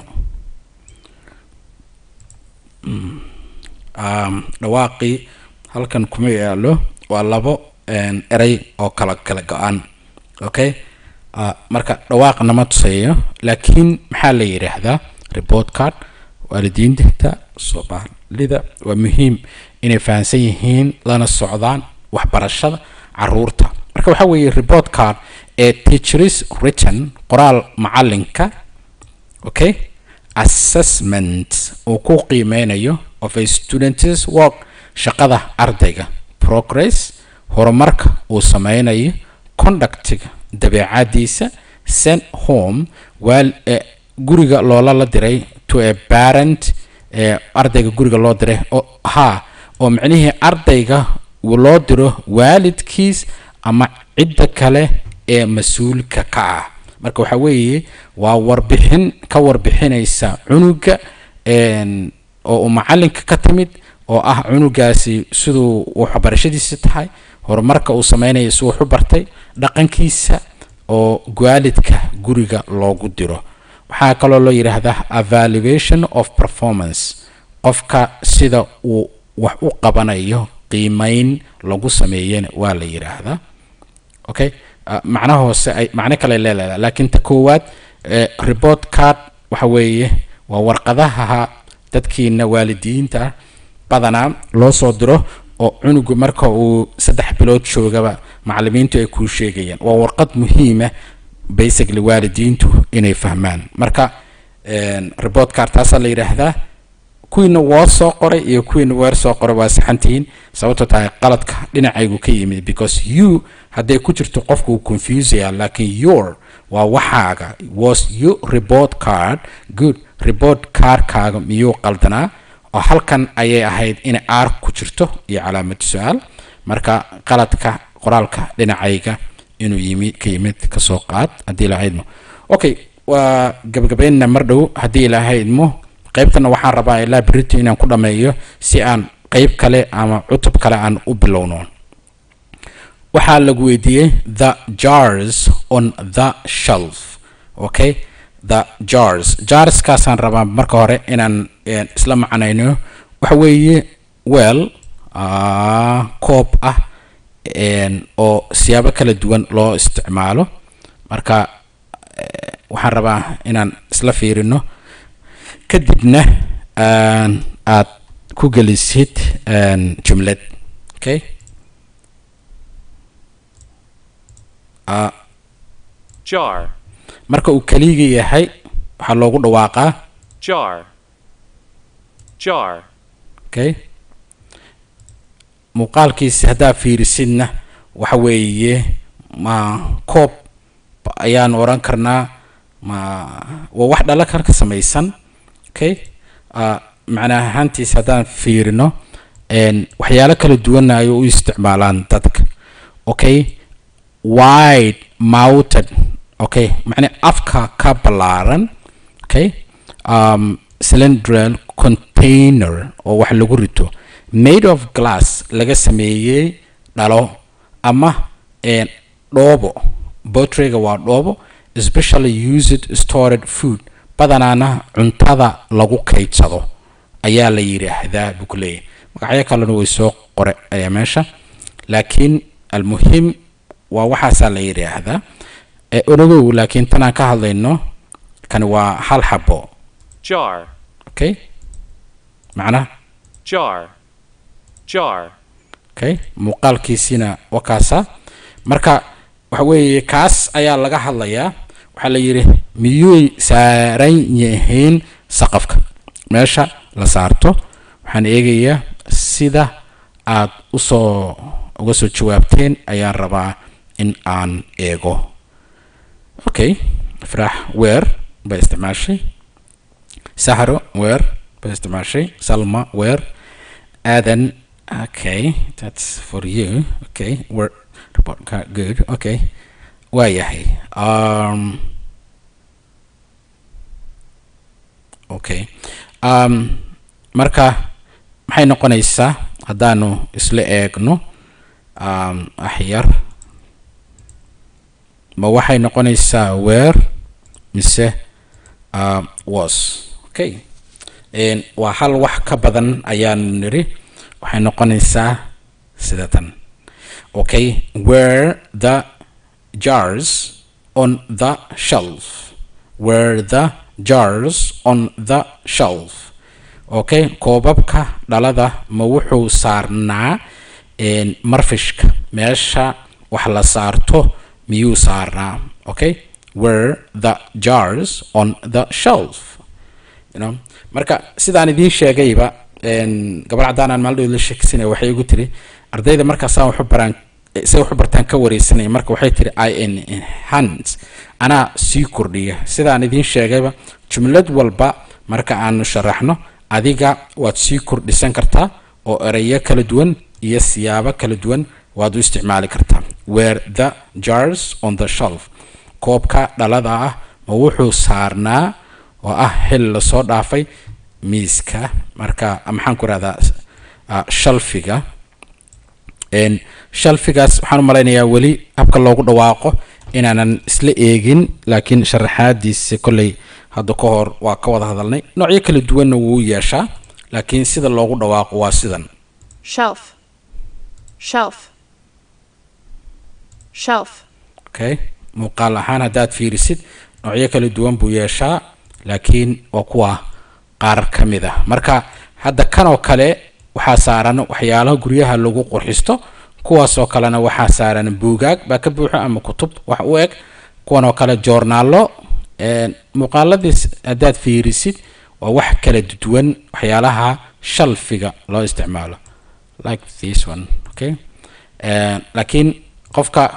dhawaaqii halkan kuma yaalo waa labo erey oo kala kala go-an okay marka dhawaaq nama tusayo laakiin maxaa la yidhaahdaa report card waalidiinta soomaalida waa muhiim inay fahamsan yihiin lana socdaan waxbarashada caruurta marka waxaa weeye report card ee teachers written qoraal macalinka okay assessment uu ku qiimeynayo of a student's work shaqada ardayga progress horumarka uu sameynayo conductiga dabeecadiisa sent home waal eh, guriga loola la diray to a parent eh, ardayga guriga loo diray oo ha oo micnihii ardayga uu loo diro waalidkiis ama cidda kale ee mas-uulka ka ah marka waxaa weeye waa warbixin ka warbixinaysa cunuga een, oo uu macalinka ka timid oo ah cunugaasi siduu waxbarashadiisa tahay horumarka uu sameynayo si wax u bartay dhaqankiisa oo waalidka guriga loogu diro waxaa kaloo loo yidhaahdaa evaluation of performance qofka sida uu wax u qabanayo qiimeyn lagu sameeyana waa la yidhaahdaa okay uh, macnaha hoose ay macno kale leedahay laakiin ta koowaad eh, report card waxa weeye waa warqadaha dadkiina waalidiinta ah badanaa loo soo diro oo cunugu marka uu saddex bilood joogaba macalimiintu ay kuu sheegayaan waa warqad muhiima basically waalidiintu inay fahmaan marka een, report card taasaa la yidhaahdaa kuwiina waa soo qoray iyo kuwiina weer soo qoray waa saxantihiin sababto tahay qaladka dhinacaygu ka yimid because you hadday ku jirto qofku uu confusaya laakiin your waa waxaaga was you report card good report cardkaaga miyuu qaldanaa oo halkan ayay ahayd in r ku jirto iyo calaamad su-aal marka qaladka qoraalka dhinacayga inuu yimi ka yimid kasoo qaad haddii ilaahay idmo okay waa gabagabaynna mar dhow haddii ilaahay idmo qaybtana waxaan rabaa ilaa berito inaan ku dhameeyo si aan qayb kale ama cutub kale aan u bilowno waxaa lagu weydiiyey the jars on the shelf okay the jars jarskaasaan rabaa marka hore inaan eh, isla macnayno waxa weeye weel ah, koob ah een, oo siyaabo kala duwan loo isticmaalo marka eh, waxaan rabaa inaan isla fiirino kadibna aan aad ku gelisid een, jumlad okay Ah, jar, marka uu kaliga yahay waxaa loogu dhawaaqaa jar, jar, okay muuqaalkiisi haddaa fiirisidna waxa weeye ma koob ayaan oran karnaa ma waa wax dhalo kale ka samaysan okay uh, macna ahaantiis haddaan fiirino een, waxyaalo kala duwana ay u isticmaalaan dadka okay wide mounted okay macna afka ka ballaaran okay um, cylindrical container oo wax lagu rito made of glass laga sameeyey dhalo ama een, dhoobo botryga waa dhoobo especially used stored food badanaana cuntada lagu kaydsado ayaa la yidhaahdaa buu ku leeyahay magacyo kalena way soo qore ayaa meesha laakiin almuhim waa waxaasaa la yidhaahdaa ee onagow laakiin tanaan ka hadlayno kani waa hal xabo jar, okay macnaha jar, jar, okay muuqaalkiisina waa kaasa marka waxa weeye kaas ayaa laga hadlayaa waxaa la yidhi miyuy saaran yihiin saqafka meesha la saarto waxaan eegayaa sida aad usoo uga soo jawaabteen ayaan rabaa in aan eego okay ifraax weer bay isticmaashay sahro weer bay isticmaashay salma weer aadan okay that's for you okay we're report card good okay waayahay um okay um marka maxay noqonaysaa haddaanu isla eegno um axyar ma waxay noqonaysaa where mise um, was okay Een, waa hal wax ka badan ayaan niri waxay noqonaysaa sida tan okay where the jars on the shelf where the jars on the shelf okay koobabka dhalada ma wuxuu saarnaa een, marfishka meesha wax la saarto miyuu saarnaa okay where the jars on the shelf you know marka sidaan idiin sheegayba een, gabar caddaan aan maalin dhow la sheegsanaya waxay igu tiri ardayda markaasaan waxu baraan say wax u bartaan ka wareysanaya marka waxay tiri i enhance anaa sii kordhiya sidaan idiin sheegayba jumlad walba marka aanu sharaxno adiga waad sii kordhisan kartaa oo ereyo kala duwan iyo siyaabo kala duwan waad u isticmaali kartaa where the jars on the shelf koobka dhalada ah ma wuxuu saarnaa oo ah xil lasoo dhaafay miiska marka maxaan ku rahdaa shalfiga shalfigaas waxaan u malaynayaa weli habka loogu dhawaaqo inaanan isla eegin laakiin sharaxaadiisa kolley hadda ka hor waa ka wada hadalnay noocyo kala duwanna wuu yeeshaa laakiin sida loogu dhawaaqo waa sidan shelf, shelf, shelf, okay muuqaal ahaan haddaad fiirisid noocyo kala duwan buu yeeshaa laakiin waa kuwa qaar ka mid ah marka hadda kan oo kale waxaa saaran waxyaalaha guryaha lagu qurxisto kuwaasoo kalena waxaa saaran buugaag baa ka buuxo ama kutub wax u eg kuwan oo kale joornaalo muuqaaladiis haddaad fiirisid waa wax kala duwan waxyaalaha shalfiga loo isticmaalo like this one okay laakiin qofka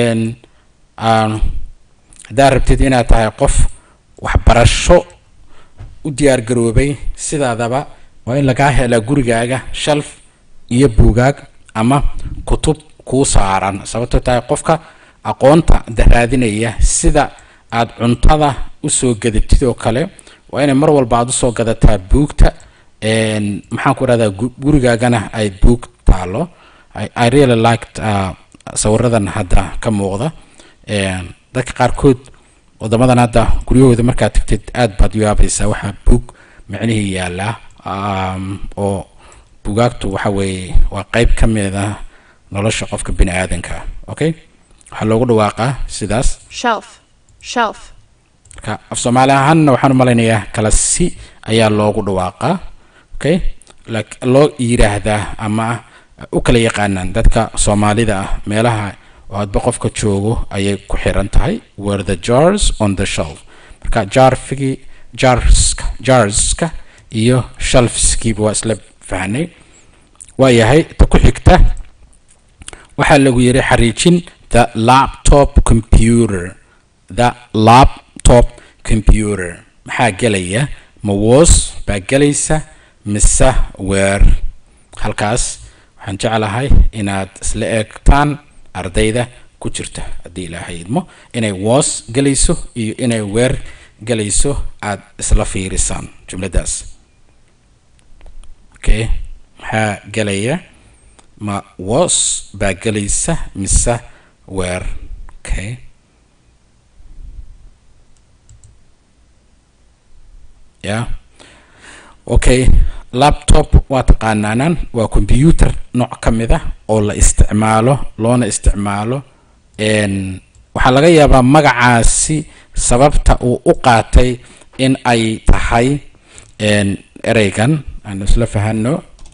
haddaad rabtid inaad tahay qof waxbarasho u diyaar garoobay sidaadaba waa in lagaa helaa gurigaaga shalf iyo buugaag ama kutub kuu saaran sababto tahay qofka aqoonta raadinaya sida aad cuntada usoo gadatid oo kale waa inay mar walba aad usoo gadataa buugta maxaan ku rahdaa gurigaagana ay buug taalo i really liked uh, sawiradan hadda ka muuqda dadka qaarkood wadamadan hadda guryahooda markaad tagtid aad baad u yaabaysaa waxaa buug micnihii yaalaa oo bugaagtu waxa weeye waa qeyb ka mid ah nolosha qofka bini aadanka ah okay waxaa loogu dhawaaqaa sidaas shelf, shelf, marka af soomaali ahaanna waxaan u malaynayaa kala si ayaa loogu dhawaaqaa okay lak- loo yiraahdaa ama u kala yaqaanaan dadka soomaalida ah meelaha oo hadba qofka joogo ayay ku xiran tahay were the jars on the shelf marka jarfigii jarska jarska iyo shelfskiiba waa isla fahnay waa yahay ta ku xigta waxaa lagu yiri xariijin the laptop computer the laptop computer maxaa gelaya ma was baa gelaysa mise weer halkaas waxaan jeclahay inaad isla eegtaan ardayda ku jirta haddii ilaahay idmo inay was gelayso iyo inay weer gelayso aad isla fiirisaan jumladaas okay maxaa gelaya ma was baa gelaysa mise weer okay yeah okay laptop waa taqaanaanaan waa computer nooc ka mid ah oo la isticmaalo loona isticmaalo n waxaa laga yaabaa magacaasi sababta uu u qaatay in ay tahay n ereygan aan isla fahano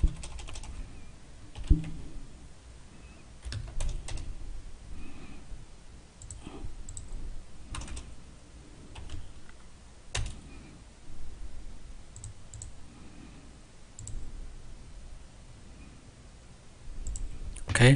okay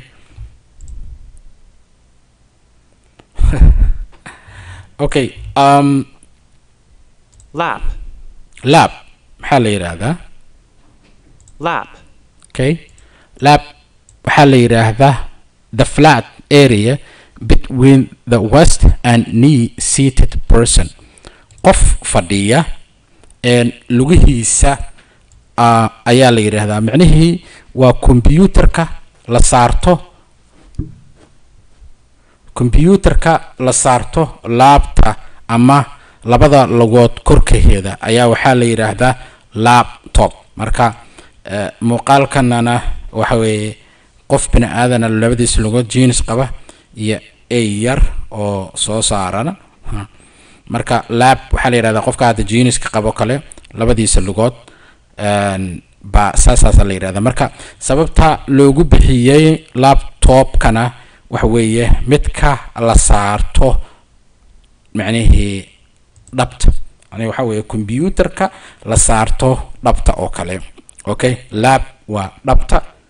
okay um lap, lab maxaa la yidhaahdaa lap, okay lab waxaa la yidhaahdaa the flat area between the west and knee seated person qof fadhiya een lugihiisa ah, ayaa la yidhaahdaa micnihii waa computerka la saarto computerka la saarto laabta ama labada logood korkaheeda ayaa waxaa la yidhaahdaa laptop marka eh, muuqaalkanana waxa weeye qof bini aadana labadiis logood jeans qaba iyo ey yar oo soo saarana Ha. marka lab waxaa la yidhahdaa qofka hadda jeaniska qabo kale labadiisa lugood een, baa saasaasa la yidhahdaa marka sababta loogu bixiyey laptopkana waxa weeye midka la saarto macnihii dhabta yani waxa weeye computerka la saarto dhabta oo kale okay lab waa dhabta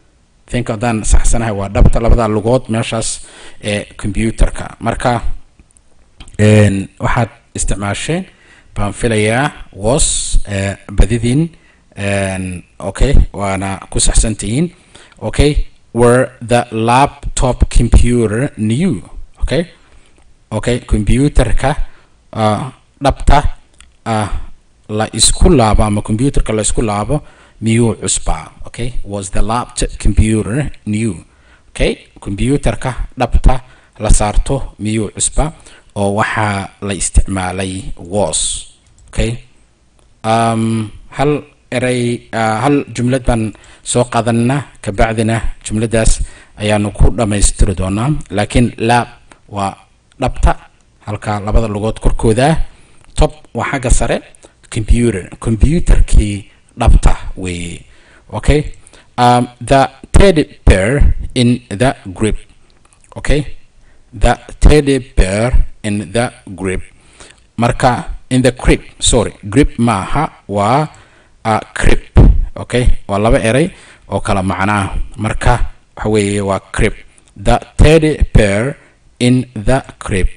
think haddaan saxsanahay waa dhabta labada lugood meeshaas ee computerka marka een, waxaad isticmaasheen baan filayaa was eh, badidiin een, okay waana ku saxsantihiin okay were the laptop computer new okay okay computerka uh, dhabta uh, la isku laabo ama computerka la isku laabo miyuu cusbaa okay was the laptop computer new okay computerka dhabta la saarto miyuu cusbaa oo waxaa la isticmaalay was okay um, hal eray uh, hal jumlad baan soo qaadanaa kabacdina jumladaas ayaanu ku dhammaystiri doonaa laakiin lab waa dhabta halka labada lugood korkooda ah top waa xagga sare computer computerkii dhabta weeye okay um, the teddy bear in the grip okay the teddy bear in the grip marka in the crib sorry grip maaha waa uh, crib okay waa laba eray oo kala macnaa marka waxa weeye waa crib the teddy bear in the crib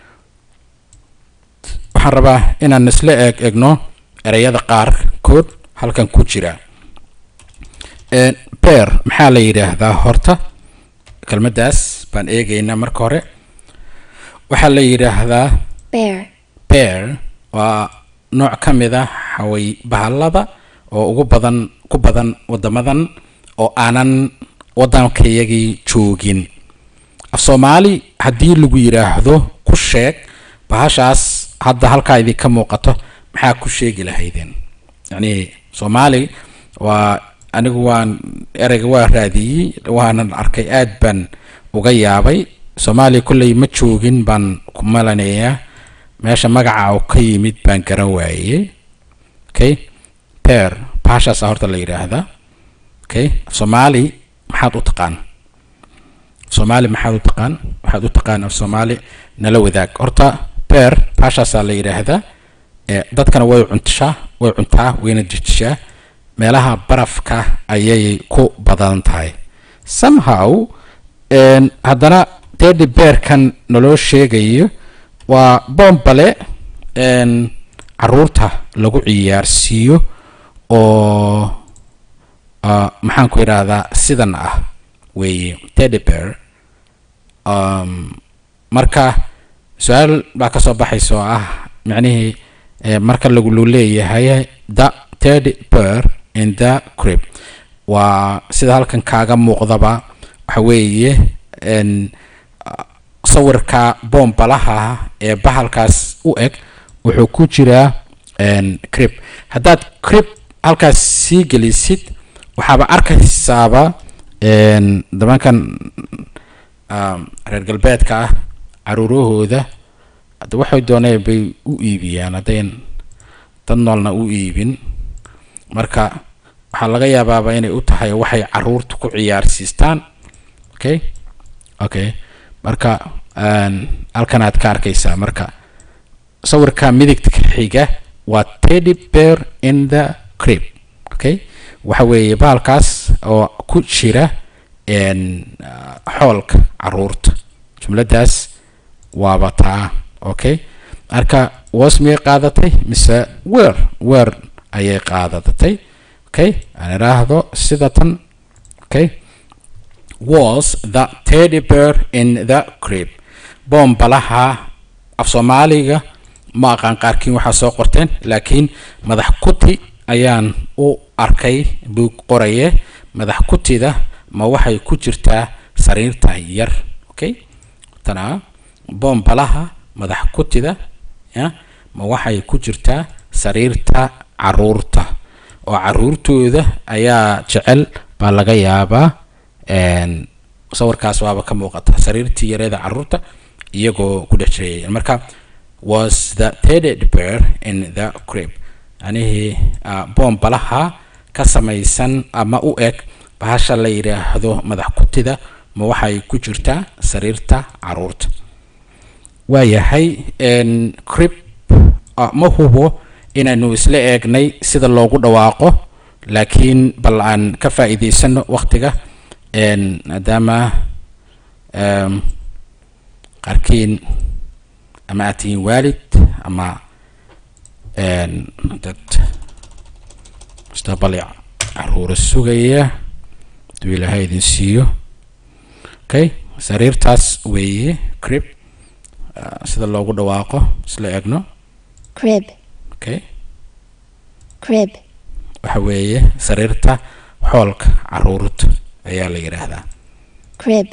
waxaan rabaa inaan isla eeg egno ereyada qaarkood halkan ku jira Een, bear maxaa la yidhaahdaa horta kelmaddaas baan eegaynaa marka hore waxaa la yidhaahdaa bear, bear waa nooc ka mid ah xaway bahallada oo ugu badan ku badan waddamadan oo aanan waddankayagii joogin af soomaali haddii lagu yidhaahdo ku sheeg bahashaas hadda halkaa idinka muuqato maxaa ku sheegi lahaydeen yacni soomaali waa anigu waan ereyga waa raadiyey waanan arkay aad baan uga yaabay soomaaliya kolley ma joogin baan ku malanayaa meesha magaca uu ka yimid baan garan waayey okay bear bahashaasa horta la yidhaahdaa okay soomaali maxaad u taqaan soomaali maxaad u taqaan waxaad u taqaan af soomaali nala wadaag horta bear bahashaasaa la yidhaahdaa ee dadkana way cuntishaa way cuntaa wayna jejishaa meelaha barafka ayay ku badan tahay somehow een, haddana teddy bearkan naloo sheegayo waa boombale een, caruurta lagu ciyaarsiiyo oo uh, maxaan ku idhaahdaa sidan ah weeye teddy bear um, marka su-aal baa ka soo baxaysa oo ah micnihii eh, marka lagu lu leeyahay the teddy bear in the crib waa sida halkan kaaga muuqdaba waxa weeye en, ah, sawirka boombalaha ee bahalkaas u eg wuxuu ku jiraa en, crib haddaad crib halkaas sii gelisid waxaaba arkaysaaba en, dabankan um, reer galbeedka ah caruurahooda hadda waxay dooneen bay u iibiyaan haddayn dad noolna u iibin marka waxaa laga yaabaaba inay u tahay waxay caruurta ku ciyaarsiistaan okay okay marka een, halkan aad ka arkaysaa marka sawirka midigta xiga waa teddy bear in the crib okay waxa weeye bahalkaas oo ku jira een, ah, xoolka caruurta jumladaas waaba taa okay marka was miyay qaadatay mise weer weer ayay qaadatay okay aan idhaahdo sida tan okay was the teddy bear in the crib boombalaha af soomaaliga ma aqaan qaarkiin waxaa soo qorteen laakiin madax kuti ayaan u arkay buu qoraye madax kutida ma waxay ku jirtaa sariirta yar okay tana boombalaha madax kutida ya ma waxay ku jirtaa sariirta caruurta oo caruurtooda ayaa jecel baa laga yaabaa een, sawirkaas waaba ka muuqata sariirtii yareeda caruurta iyagoo ku dhex jirayeen marka was the teddy bear in the crib anihii ah, boombalaha ka samaysan ama u eg bahasha la yidhaahdo madax kutida ma waxay ku jirtaa sariirta caruurta waayahay een, crib ah, ma hubo inaynu isla eegnay sida loogu dhawaaqo laakiin bal aan ka faa'iidaysano waqtiga een, maadaama em, qaarkiin ama aad tihiin waalid ama een, dad mustaqbal caruura sugaya haduu ilaahay idin siiyo okay sariirtaas weeye crib ah, sida loogu dhawaaqo isla egno crib, okay crib, waxa weeye sariirta xoolka caruurta ayaa la yidhaahdaa crib,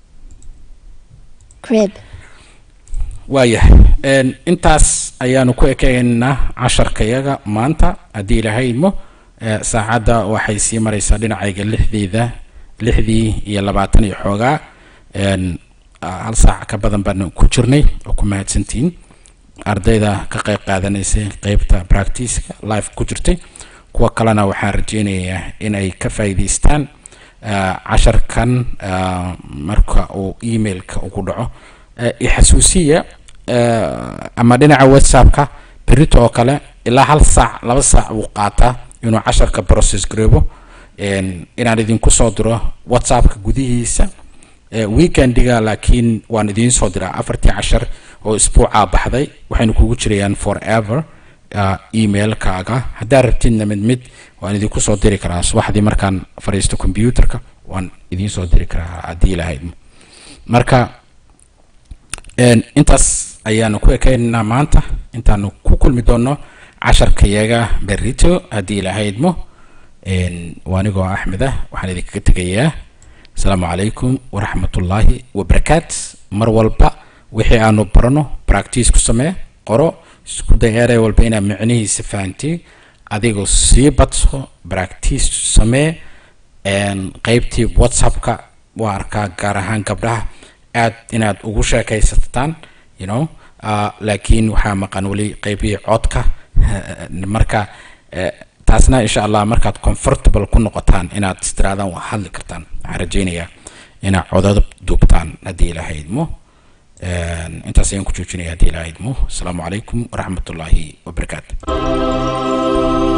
crib, waayahay Een, intaas ayaanu ku ekeynaa casharkayaga maanta haddii ilaahay idmo Eh, saacadda waxay sii maraysaa dhinacayga lixdeeda lixdii iyo labaatan iyo xoogaa Een, ah, hal saac ka badan baan ku jirnay oo ku mahadsantihiin ardayda ka qayb qaadanaysay qeybta practiceka live ku jirtay kuwa kalena waxaan rajeynayaa inay ka faa'iidaystaan ah, casharkan ah, marka uu emailka ugu dhaco Eh, ixasuusiya eh, ama dhinaca whatsappka berito oo kale ilaa hal saac laba saac uu qaataa inuu casharka process gareebo Een, inaan idinku soo diro whatsappka gudihiisa Eh, weekendiga laakiin waan idiin soo diraa afartii cashar oo isbuucaa baxday waxaynu kugu jirayaan forever ah, emailkaaga haddaad rabtidna mid mid waan idinku soo diri karaa subaxdii markaan fadhiisto computerka waan idiin soo diri karaa haddii ilahayd marka Een, intaas ayaanu ku ekeynaynaa maanta intaanu ku kulmi doono casharkayaga berito haddii ilaahay idmo Een, waa anigoo axmed ah waxaan idinkaga tegayaa asalaamu calaykum waraxmatullaahi wabarakaat mar walba wixii aanu barano practice ku samee qoro isku day erey walba inaad micnihiisa fahantiin adigoo sii badso practice samee Een, qeybtii whatsappka waa arkaa gaar ahaan gabdhaha aad inaad ugu sheekaysataan you know uh, laakiin waxaa maqan weli qeybihii codka marka eh, taasna insha allah markaad comfortable ku noqotaan inaad istiraadaan waa hadli kartaan waxaan rajeynayaa inaad codad duubtaan haddii ilaahay idmo Een, intaas ayaan ku joojinaya haddii ilaahay idmo asalaamu calaykum waraxmatullaahi wabarakaatu